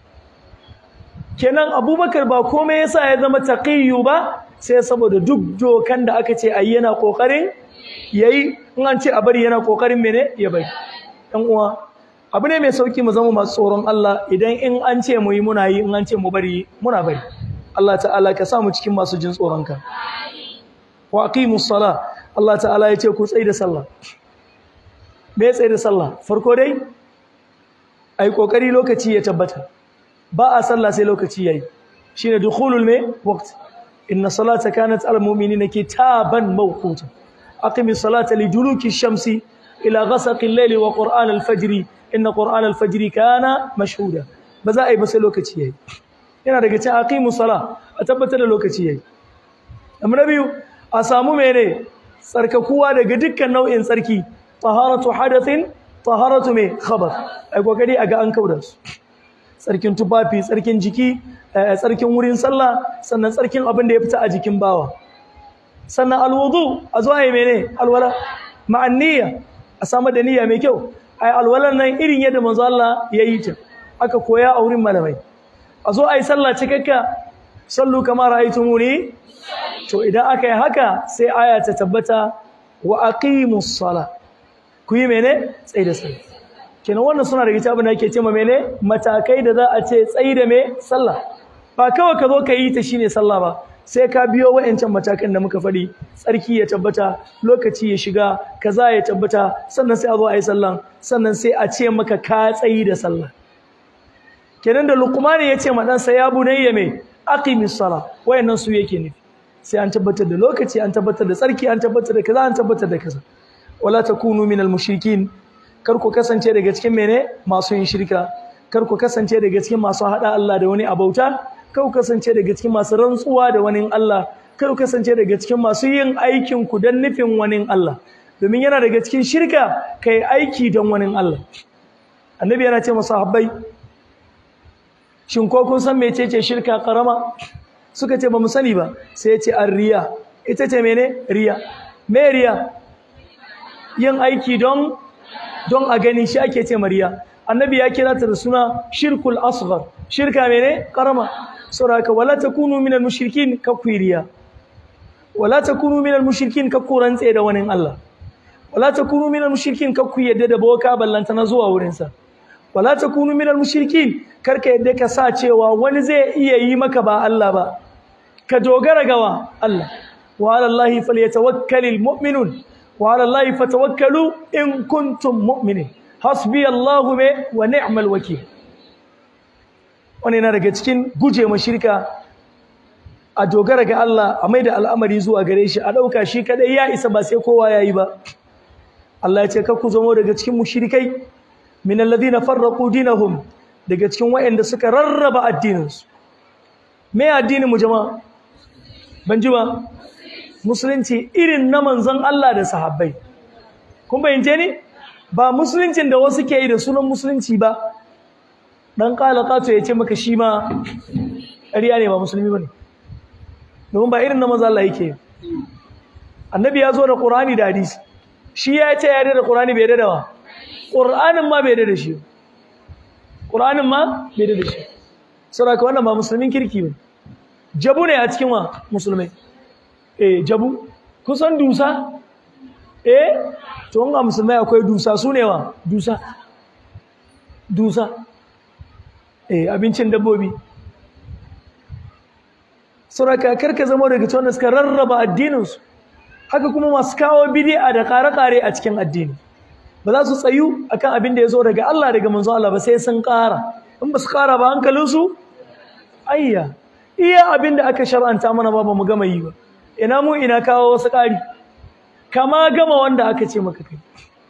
kenan abubakar ba komai yasa ya zama taqiyyu ba sai saboda duk dokan da aka ce ayi yana kokarin yayi in an ce a bari yana kokarin mene ya bari dan uwa abu ne mai sauki mu zama masu tsoron Allah idan in an ce mu yi muna yi in an ce mu bari muna bari Allah ta'ala ka sa mu cikin masu jin tsoron ka wa aqimus sala Allah ta'ala ya ce ku tsai da sallah me tsai da sallah farko dai ai kokari lokaci ya tabbata ba a sallah sai lokaci yayi shine dukhulul me waqt inna salata kanat al mu'minina kitaban mawquta aqimis salata liduluki shamsi ila ghasaqi al-layli wa qur'an al-fajr inna qur'an al-fajr kana mashhuda ba za a yi ba sai lokaci yayi yana daga cikin aqimus sala a tabbatar da lokaci yayi amma na biyu a samu mene tsarkakuwa daga dukkan nau'in tsarki taharatu hadathin taharatu me khabath ai kokari aga an kauda su tsarkin tufafi tsarkin jiki tsarkin wurin sallah sannan tsarkin abin da ya fita a jikin bawa sannan alwudu a zo ayi mene alwala ma'an niyya a samu da niyya mai kyau ai alwalan nan irin yadda manzo Allah ya yi ta aka koya a wurin malamai a zo ayi sallah cikakka sallu kama ra'aytumuni to idan aka yi haka sai aya ta tabbata wa aqimus sala ku yi mene tsayi da sallah kenan wannan suna da abin da ake cewa mene matakai da za a ce tsayi da me sallah ba kawai ka zo ka yi ta shine sallah ba sai ka biyo wa'ancan matakan da muka faɗi tsarki ya tabbata lokaci ya shiga kaza ya tabbata sannan sai a zo a yi sallah sannan sai a ce maka ka tsayi da sallah kenan da luqmani ya ce ma dan sa ya bunayya me aqimis sala wayannan su yake nufi sai an tabbatar da lokaci an tabbatar da tsarki an tabbatar da kaza an tabbatar da kaza wala takunu minal mushrikin kar ku kasance daga cikin mene masu yin shirka kar ku kasance daga cikin masu hada Allah da wani abauta kar ku kasance daga cikin masu rantsuwa da wani Allah kar ku kasance daga cikin masu yin aikin ku dan nufin wani Allah domin yana daga cikin shirka kai aiki don wani Allah annabi yana ce masa habbai shin ko kun san mecece shirka karama suka ce ba mu sani ba sai ya ce arriya ita ce mene riya me riya yin aiki don don a gani shi ake ce mariya annabi ya kira ta da suna shirkul asghar shirka mene karama saboda wala takunu minal mushrikin ka kuiriya wala takunu minal mushrikin ka kurantse da wani Allah wala takunu minal mushrikin ka ku yadda da boka ballanta na zuwa wurin sa wala takunu minal mushrikin karka yadda ka sa cewa wani zai iya yi maka ba Allah ba ka dogara gawa Allah wa ala Allah falyatawakkalul mu'minun wa ala Allah fatawakkalu in kuntum mu'minin hasbi Allah wa ni'mal wakeel wani yana daga cikin guje ma shirka a dogara ga Allah a maida al'amari zuwa gare shi a ɗauka shi kadai ya isa ba sai kowa ya yi ba Allah ya ce ka ku zamo daga cikin mushrikai min alladhina farraqu dinahum daga cikin wayanda suka rarraba addininsu me addinin mu jama'a ban ji ba musulunci irin na manzon Allah da sahabbai kun bayyance ni ba musuluncin da wasu ke yi da sunan musulunci ba dan kala kato ya ce maka shi ma ƙarya ne ba musulmi bane domin ba irin na manzon Allah yake annabi ya zo da Qur'ani da hadisi shi ya ce ya da Qur'ani bai da wa Qur'anin ma bai da shi Qur'anin ma bai da shi saboda wannan ba musulmin kirki bane jabu ne a cikin wa musulmai eh jabu kusan dusa eh to ga musulmai akwai dusa su ne wa dusa dusa eh abincin dabbobi saboda karka zama daga cikin wanda suka rarraba addininsu haka kuma masu kawo bid'a da kare-kare a cikin addini ba za su tsayu akan abin da ya zo daga Allah daga manzon Allah ba sai sun ƙara in ba su ƙara ba hankalinsu ayya iya abin da aka shar'anta mana ba ba mu gama yi ba ina mu ina kawo wasu ƙari kama gama wanda aka ce maka kai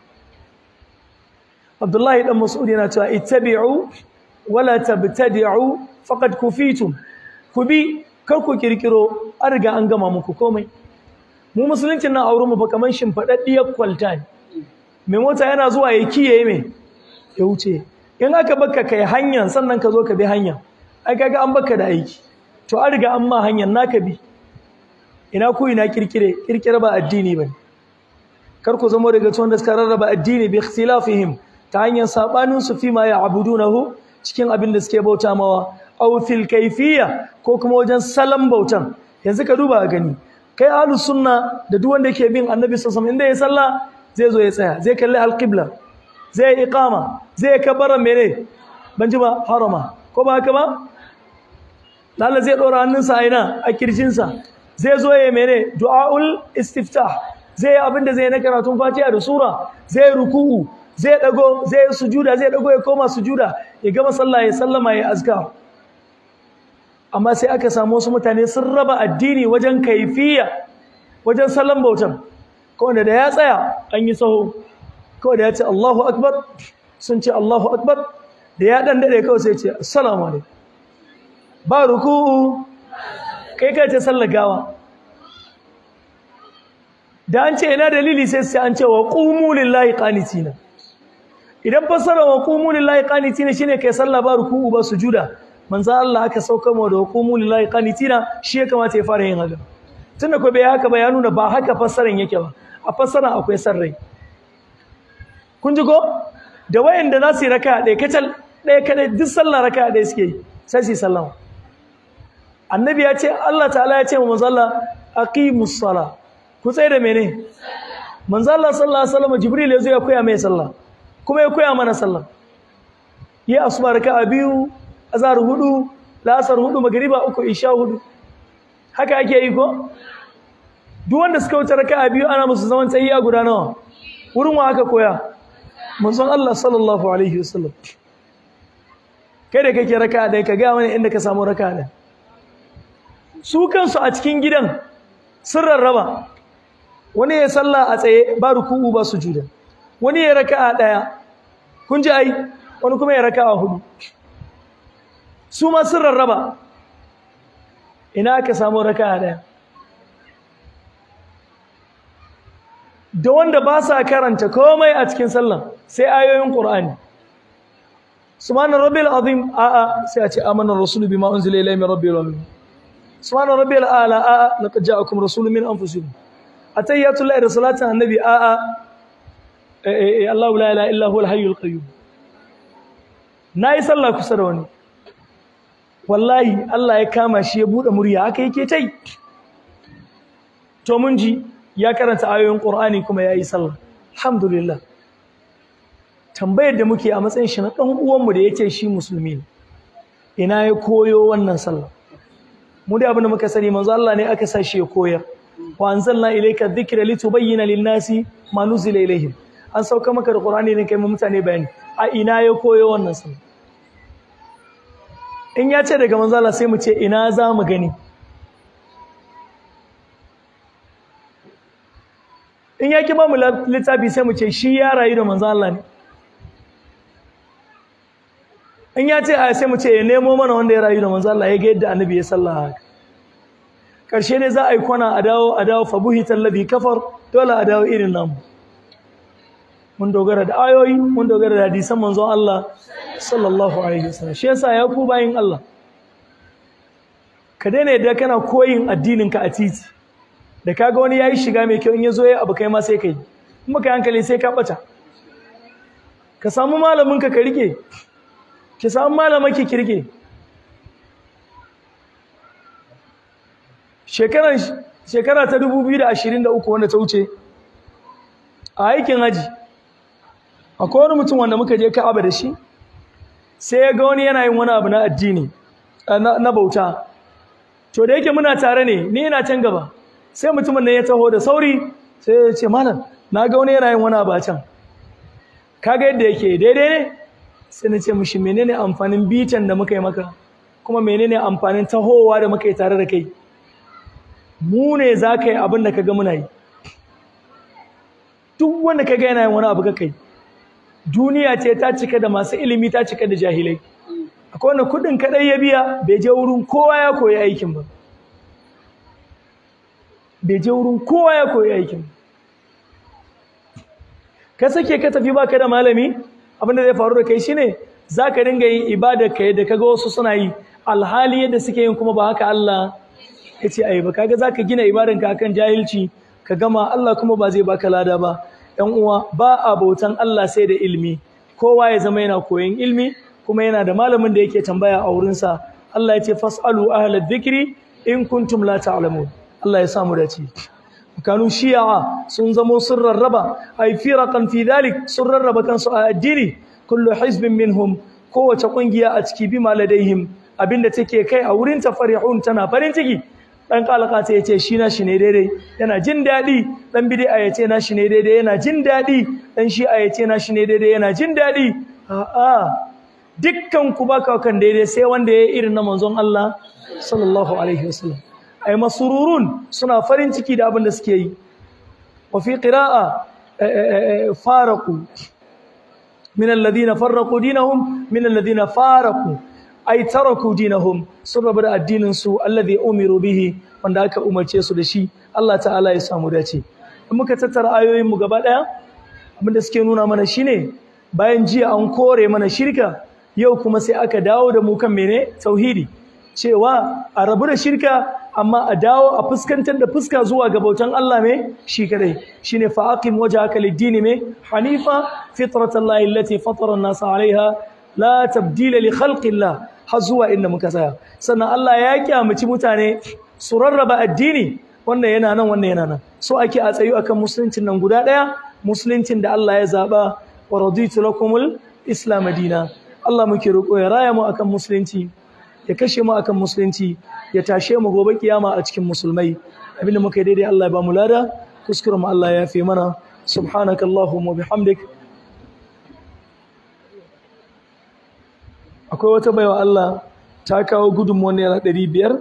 Abdullahi dan Mas'ud yana cewa ittabi'u wala tabtadi'u faqad kufitum ku bi kar ku kirkiro an riga an gama muku komai mu musuluncin nan auren mu fa kaman shimfadaddiyar kwalta ne mai mota yana zuwa ya kiyaye me ya wuce in aka baka kai hanyar sannan ka zo ka bi hanya ai kaga an baka da aiki to an riga an ma hanyar naka bi ina ku ina kirkire kirkire ba addini bane kar ku zama daga cikin da suka rarraba addini bi ikhtilafihim ta hanyar sabanin su fi ma ya'budunahu cikin abin da suke bauta mawa aw fil kayfiyya ko kuma wajen salam bautan yanzu ka duba gani kai ahlus sunna da duk wanda yake bin annabi sallallahu alaihi wasallam inda ya sallah zai zo ya tsaya zai kalli alqibla zai iqama zai kabara mene ban ji ba harama ko ba haka ba lalla zai dora hannunsa a ina a kirjinsa zai zo ya mene du'aul istiftah zai abin da zai na karatun fatiha da sura zai ruku'u zai dago zai sujuda zai dago ya koma sujuda ya gama sallah ya sallama ya azkar amma sai aka samu wasu mutane sun raba addini wajen kaifiya wajen sallan bautan kawai da ya tsaya an yi saho kawai da ya ce Allahu akbar sun ce Allahu akbar da ya dan dade kawai sai ce assalamu alaikum ba ruku'u kai kai ce sallar gawa da an ce ina dalili sai sai an ce wa qumu lillahi qanitina idan fassara wa qumu lillahi qanitina shine kai sallah ba ruku'u ba sujuda manzo Allah aka sauka mu da wa qumu lillahi qanitina shi ya kamata ya fara yin haka tunda ko bai haka ba ya nuna ba haka fassaran yake ba a fassara akwai sarrai kun ji ko da wayanda za su yi raka ɗaya kacal ɗaya kadai duk sallah raka ɗaya suke yi sai su yi sallama annabi ya ce Allah ta'ala ya ce wa manzo Allah aqimus sala ku tsaye da mene manzo Allah sallallahu alaihi wasallam jibril ya zo ya koya mai sallah kuma ya koya mana sallah yi asuba raka'a biyu azhar hudu lasar hudu magriba uku isha hudu haka ake yi ko duk wanda suka wuce raka'a biyu ana musu zaman tsayiya guda nawa wurin wa aka koya manzon Allah sallallahu alaihi wasallam kai da kake raka'a dai ka ga mana inda ka samu raka'a dai su kansu a cikin gidan sun rarraba wani ya salla a tsaye ba ruku'u ba sujuda wani ya raka'a daya kun ji ai wani kuma ya raka'a hudu su ma sun rarraba ina aka samu raka'a daya da wanda ba sa karanta komai a cikin sallah sai ayoyin Qur'ani subhana rabbil azim a'a sai a ce amana rasulu bima unzila ilayhi min rabbil alamin subhana rabbil ala a'a laqad ja'akum rasulun min anfusikum atayyatu lillahi da salatin annabi a'a eh Allahu la ilaha illa huwal hayyul qayyum nayi sallah kusa da wani wallahi Allah ya kama shi ya buɗe murya haka yake tai to mun ji ya karanta ayoyin Qur'ani kuma ya yi sallah alhamdulillah tambayar da muke a matsayin shi na ɗan uwanmu da ya ce shi musulmi ne ina ya koyo wannan sallah mu da abin da muka sani manzo Allah ne aka sa shi ya koyar wa anzalna ilayka dhikra litubayyana lin-nasi ma nuzila ilayhim an sauka maka da Qur'ani ne kai mu mutane bayani a ina ya koyo wannan sallah in ya ce daga manzo Allah sai mu ce ina za mu gani in ya ki ba mu littafi sai mu ce shi ya rayu da manzo Allah ne in ya ce a sai mu ce ya nemo mana wanda ya rayu da manzo Allah ya ga yadda annabi ya sallah haka karshe ne za a yi kwana a dawo a dawo fa buhital ladhi kafar dole a dawo irin namu mun dogara da ayoyi mun dogara da hadisan manzon Allah sallallahu alaihi wasallam shi yasa ya ku bayin Allah ka daina yadda kana koyin addinin ka a titi da kaga wani yayi shiga mai kyau in yazo yayi abu kai ma sai kai in baka hankali sai ka bata ka samu malamin ka ka rike ki samu malamaki ki rike shekaran shekara ta 2023 wanda ta wuce a aikin haji akwai wani mutum wanda muka je Ka'aba da shi sai ya ga wani yana yin wani abu na addini na bauta to da yake muna tare ne ni ina can gaba sai mutumin nan ya taho da sauri sai ya ce malam na ga wani yana yin wani abu a can kaga yadda yake daidai ne sai na ce mishi menene amfanin bitan da muka yi maka kuma menene amfanin tahowa da muka yi tare da kai mu ne za ka yi abin da ka ga muna yi duk wanda ka ga yana yin wani abu ka kai duniya ce ta cika da masu ilimi ta cika da jahilai akwai wanda kudin kadai ya biya bai je wurin kowa ya koyi aikin ba bai je wurin kowa ya koyi aikin ka sake ka tafi baka da malami abin da zai faru da kai shine zaka dinga yin ibada ka yadda kaga wasu suna yi alhali yadda suke yin kuma ba haka Allah ya ce ai ba kaga zaka gina ibadan ka akan jahilci ka gama Allah kuma ba zai baka lada ba ‘yan uwa ba a bautan Allah sai da ilmi kowa ya zama yana koyon ilmi kuma yana da malamin da yake tambaya a wurinsa Allah ya ce fas'alu ahla dhikri in kuntum la ta'lamun Allah ya samu dace kanu shi'a sun zamo sun rarraba ay firaqan fi dhalik sun rarraba kansu a addini kullu hizbin minhum kowace kungiya a ciki bi maladaihim abinda take kai a wurin ta farihun tana farin ciki dan kalaka ta yace shi na shi ne daidai yana jin dadi dan bid'a yace na shi ne daidai yana jin dadi dan shi'a yace na shi ne daidai yana jin dadi a'a dukkan ku baka kan daidai sai wanda yayi irin na manzon Allah sallallahu alaihi wasallam ay masururun suna farin ciki da abin da suke yi wa fi qira'a faraqu min alladhina farraqu dinahum min alladhina faraqu ay taraku dinahum sun rabu da addinin su alladhi umiru bihi wanda aka umarce su da shi Allah ta'ala ya samu dace in muka tattara ayoyin mu gaba daya abinda suke nuna mana shine bayan jiya an kore mana shirka yau kuma sai aka dawo da mu kan mene tauhidi cewa a rabu da shirka amma a dawo a fuskantar da fuska zuwa ga bautan Allah me shi kadai shine fa aqim wajhaka lid-din me hanifa fitratallahi allati fatara an-nasa 'alayha la tabdila li khalqillah har zuwa inda muka tsaya sannan Allah ya kyamaci mutane su rarraba addini wannan yana nan wannan yana nan so ake a tsayu akan musuluncin nan guda daya musuluncin da Allah ya zaba wa raditu lakumul islam dina Allah muke roƙo ya raya mu akan musulunci ya kashe mu akan musulunci ya tashe mu gobe kiyama a cikin musulmai abinda muka yi daidai Allah ya ba mu lada kuskuren mu Allah ya fi mana subhanakallahumma bihamdik akwai wata baiwa Allah ta kawo gudunmuwan naira ɗari biyar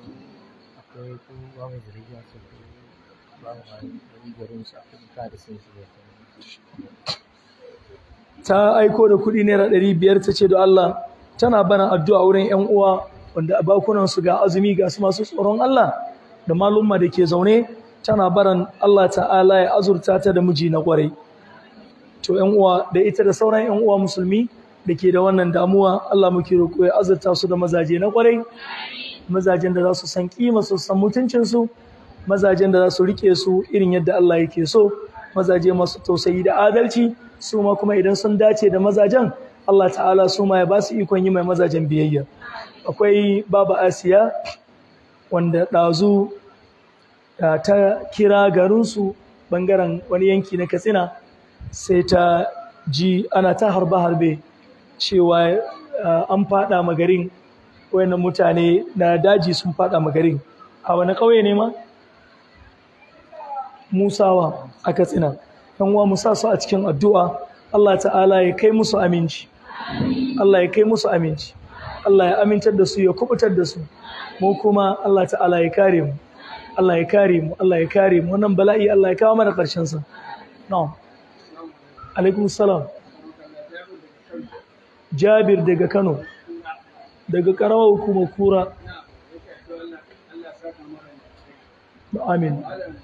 ta aiko da kuɗi naira ɗari biyar ta ce da Allah tana bana addu'a wurin ‘yan uwa wanda a bakunansu ga azumi ga su masu tsoron Allah da malumma da ke zaune tana baran Allah ta'ala ya azurta ta da miji na ƙwarai to ‘yan uwa da ita da sauran ‘yan uwa musulmi da ke da wannan damuwa Allah muke roƙo ya azurta su da mazaje na ƙwarai mazajen da za su san kima su san mutuncinsu mazajen da za su rike su irin yadda Allah yake so mazaje masu tausayi da adalci su ma kuma idan sun dace da mazajen Allah ta'ala su ma ya ba su ikon yi mai mazajen biyayya akwai baba asiya wanda ɗazu ta kira garinsu ɓangaren wani yanki na katsina sai ta ji ana ta harbe-harbe cewa an fada magarin wayannan mutane na daji sun fada magarin a wani ƙauye ne ma musawa a katsina yan uwa musa su a cikin addu'a Allah ta'ala ya kai musu aminci Allah ya kai musu aminci Allah ya amintar da su ya kubutar da su mu kuma Allah ta'ala ya kare mu Allah ya kare mu Allah ya kare mu wannan bala'i Allah ya kawo mana ƙarshen sa na'am alaikum salam Jabir daga Kano daga karamar hukumar kura amin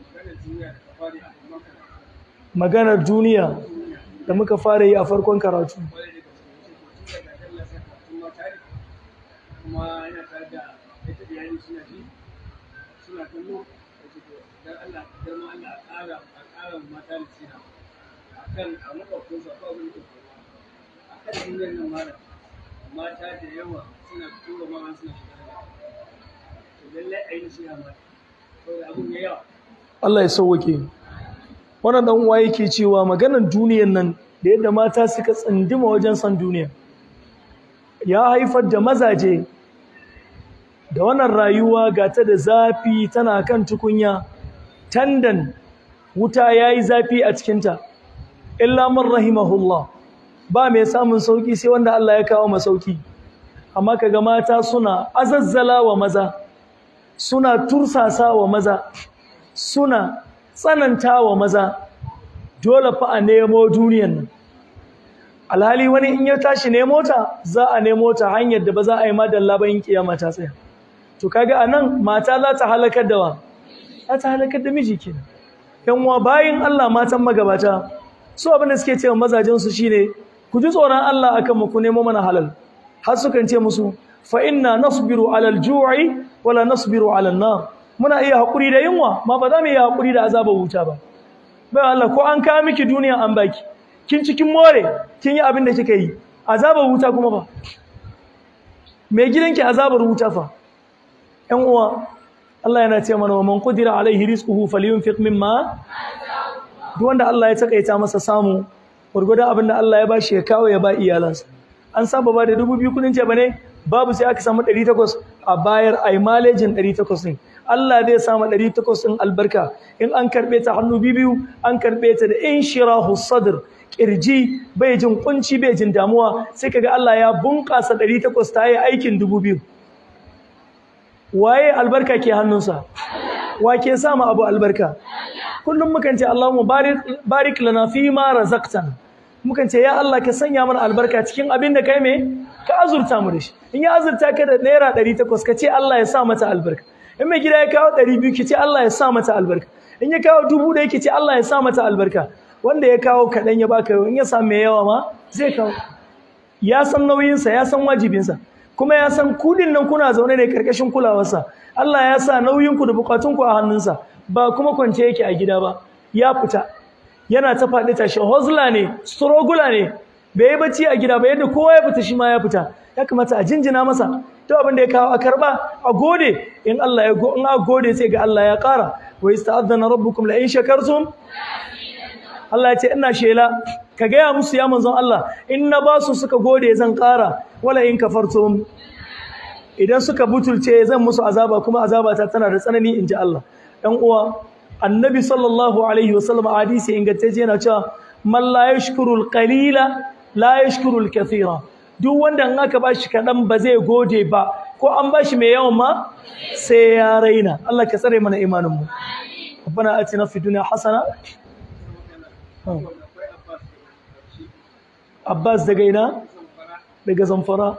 maganar duniya da muka fara yi a farkon karatu mata da yawa suna tura ma suna shiga lallai a yi nasiha mata saboda abun ya yawa Allah ya sauwake wannan dan uwa yake cewa maganar duniyar nan da yadda mata suka tsindima wajen san duniya ya haifar da mazaje da wannan rayuwa ga ta da zafi tana kan tukunya tandan wuta yayi zafi a cikinta illa man rahimahullah ba mai samun sauki sai wanda Allah ya kawo masauki amma kaga mata suna azazzala wa maza suna tursasa wa maza suna tsananta wa maza dole fa a nemo duniyan nan alhali wani in ya tashi nemo ta za a nemo ta hanyar da ba za a yi madalla ba in kiyama ta tsaya to kaga anan mata za ta halakar da wa za ta halakar da miji kenan yan uwa bayin Allah matan magabata su abin da suke cewa mazajen su shine ku ji tsoron Allah akan mu ku nemo mana halal har sukan ce musu fa inna nasbiru alal ju'i wala nasbiru alal nar muna iya hakuri da yunwa ma ba za mu iya hakuri da azabar wuta ba bai Allah ko an kawo miki duniya an baki kin cikin more kin yi abin da kika yi azabar wuta kuma ba mai gidanki azabar wuta fa ƴan uwa Allah yana ce mana wa man qudira alaihi rizquhu falyunfiq mimma duk wanda Allah ya takaita masa samu gurgurdan abin da Allah ya bashi ya kawo ya ba iyalansa an saba ba da dubu biyu kudin ce bane babu sai aka samu 800 a bayar ai malejin 800 din Allah zai samu 800 din albarka in an karbe ta hannu biyu an karbe ta da inshirahu sadr kirji bai jin kunci bai jin damuwa sai kaga Allah ya bunkasa 800 ta yi aikin 2000 waye albarka ke hannunsa wa ke samu abu albarka kullum mukan ce Allahumma barik barik lana fi ma razaqtana mukan ce ya Allah ka sanya mana albarka cikin abin da kai me ka azurta mu da shi in ya azurta ka da naira 800 ka ce Allah ya sa mata albarka in mai gida ya kawo 200 ki ce Allah ya sa mata albarka in ya kawo dubu da yake ce Allah ya sa mata albarka wanda ya kawo kaɗan ya baka in ya samu mai yawa ma zai kawo ya san nauyinsa ya san wajibinsa kuma ya san kudin nan kuna zaune ne karkashin kulawarsa Allah ya sa nauyinku da bukatunku a hannunsa ba kuma kwance yake a gida ba ya fita yana ta faɗi tashi hozla ne strogula ne bai yi bacci a gida ba yadda kowa ya fita shi ma ya fita ya kamata a jinjina masa to abin da ya kawo a karba a gode in Allah ya in a gode sai ga Allah ya ƙara wa ista'adana rabbukum la in shakartum Allah ya ce ina shela ka gaya musu ya manzon Allah in na ba su suka gode zan ƙara wala in kafartum idan suka butulce zan musu azaba kuma azabata tana da tsanani in ji Allah ɗan uwa annabi sallallahu alaihi wasallam a hadisi ingantacce yana cewa man la yashkuru al-qalila la yashkuru al-kathira duk wanda in aka bashi kadan ba zai gode ba ko an bashi mai yawan ma sai ya raina Allah ka tsare mana imanin mu ربنا آتنا في الدنيا حسنة Abbas daga ina daga Zamfara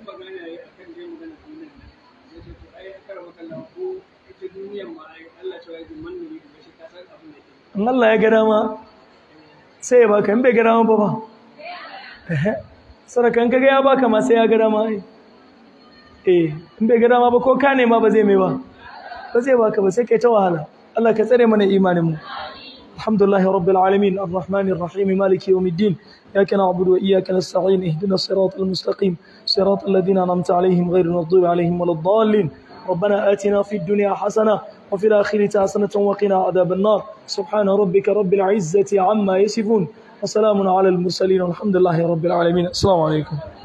in Allah ya ga dama sai ya baka in bai ga dama ba ba sarakan kaga ya baka ma sai ya ga dama ai eh in bai ga dama ba ko ka nema ba zai mai ba ba zai baka ba sai kai ta wahala Allah ka tsare mana imanin mu alhamdulillahi rabbil alamin arrahmanir rahim maliki yawmiddin iyyaka na'budu wa iyyaka nasta'in ihdinas siratal mustaqim siratal ladzina an'amta alaihim ghayril maghdubi alaihim waladdallin ربنا آتنا في الدنيا حسنة وفي الآخرة حسنة وقنا عذاب النار سبحان ربك رب العزة عما يصفون وسلام على المرسلين والحمد لله رب العالمين السلام عليكم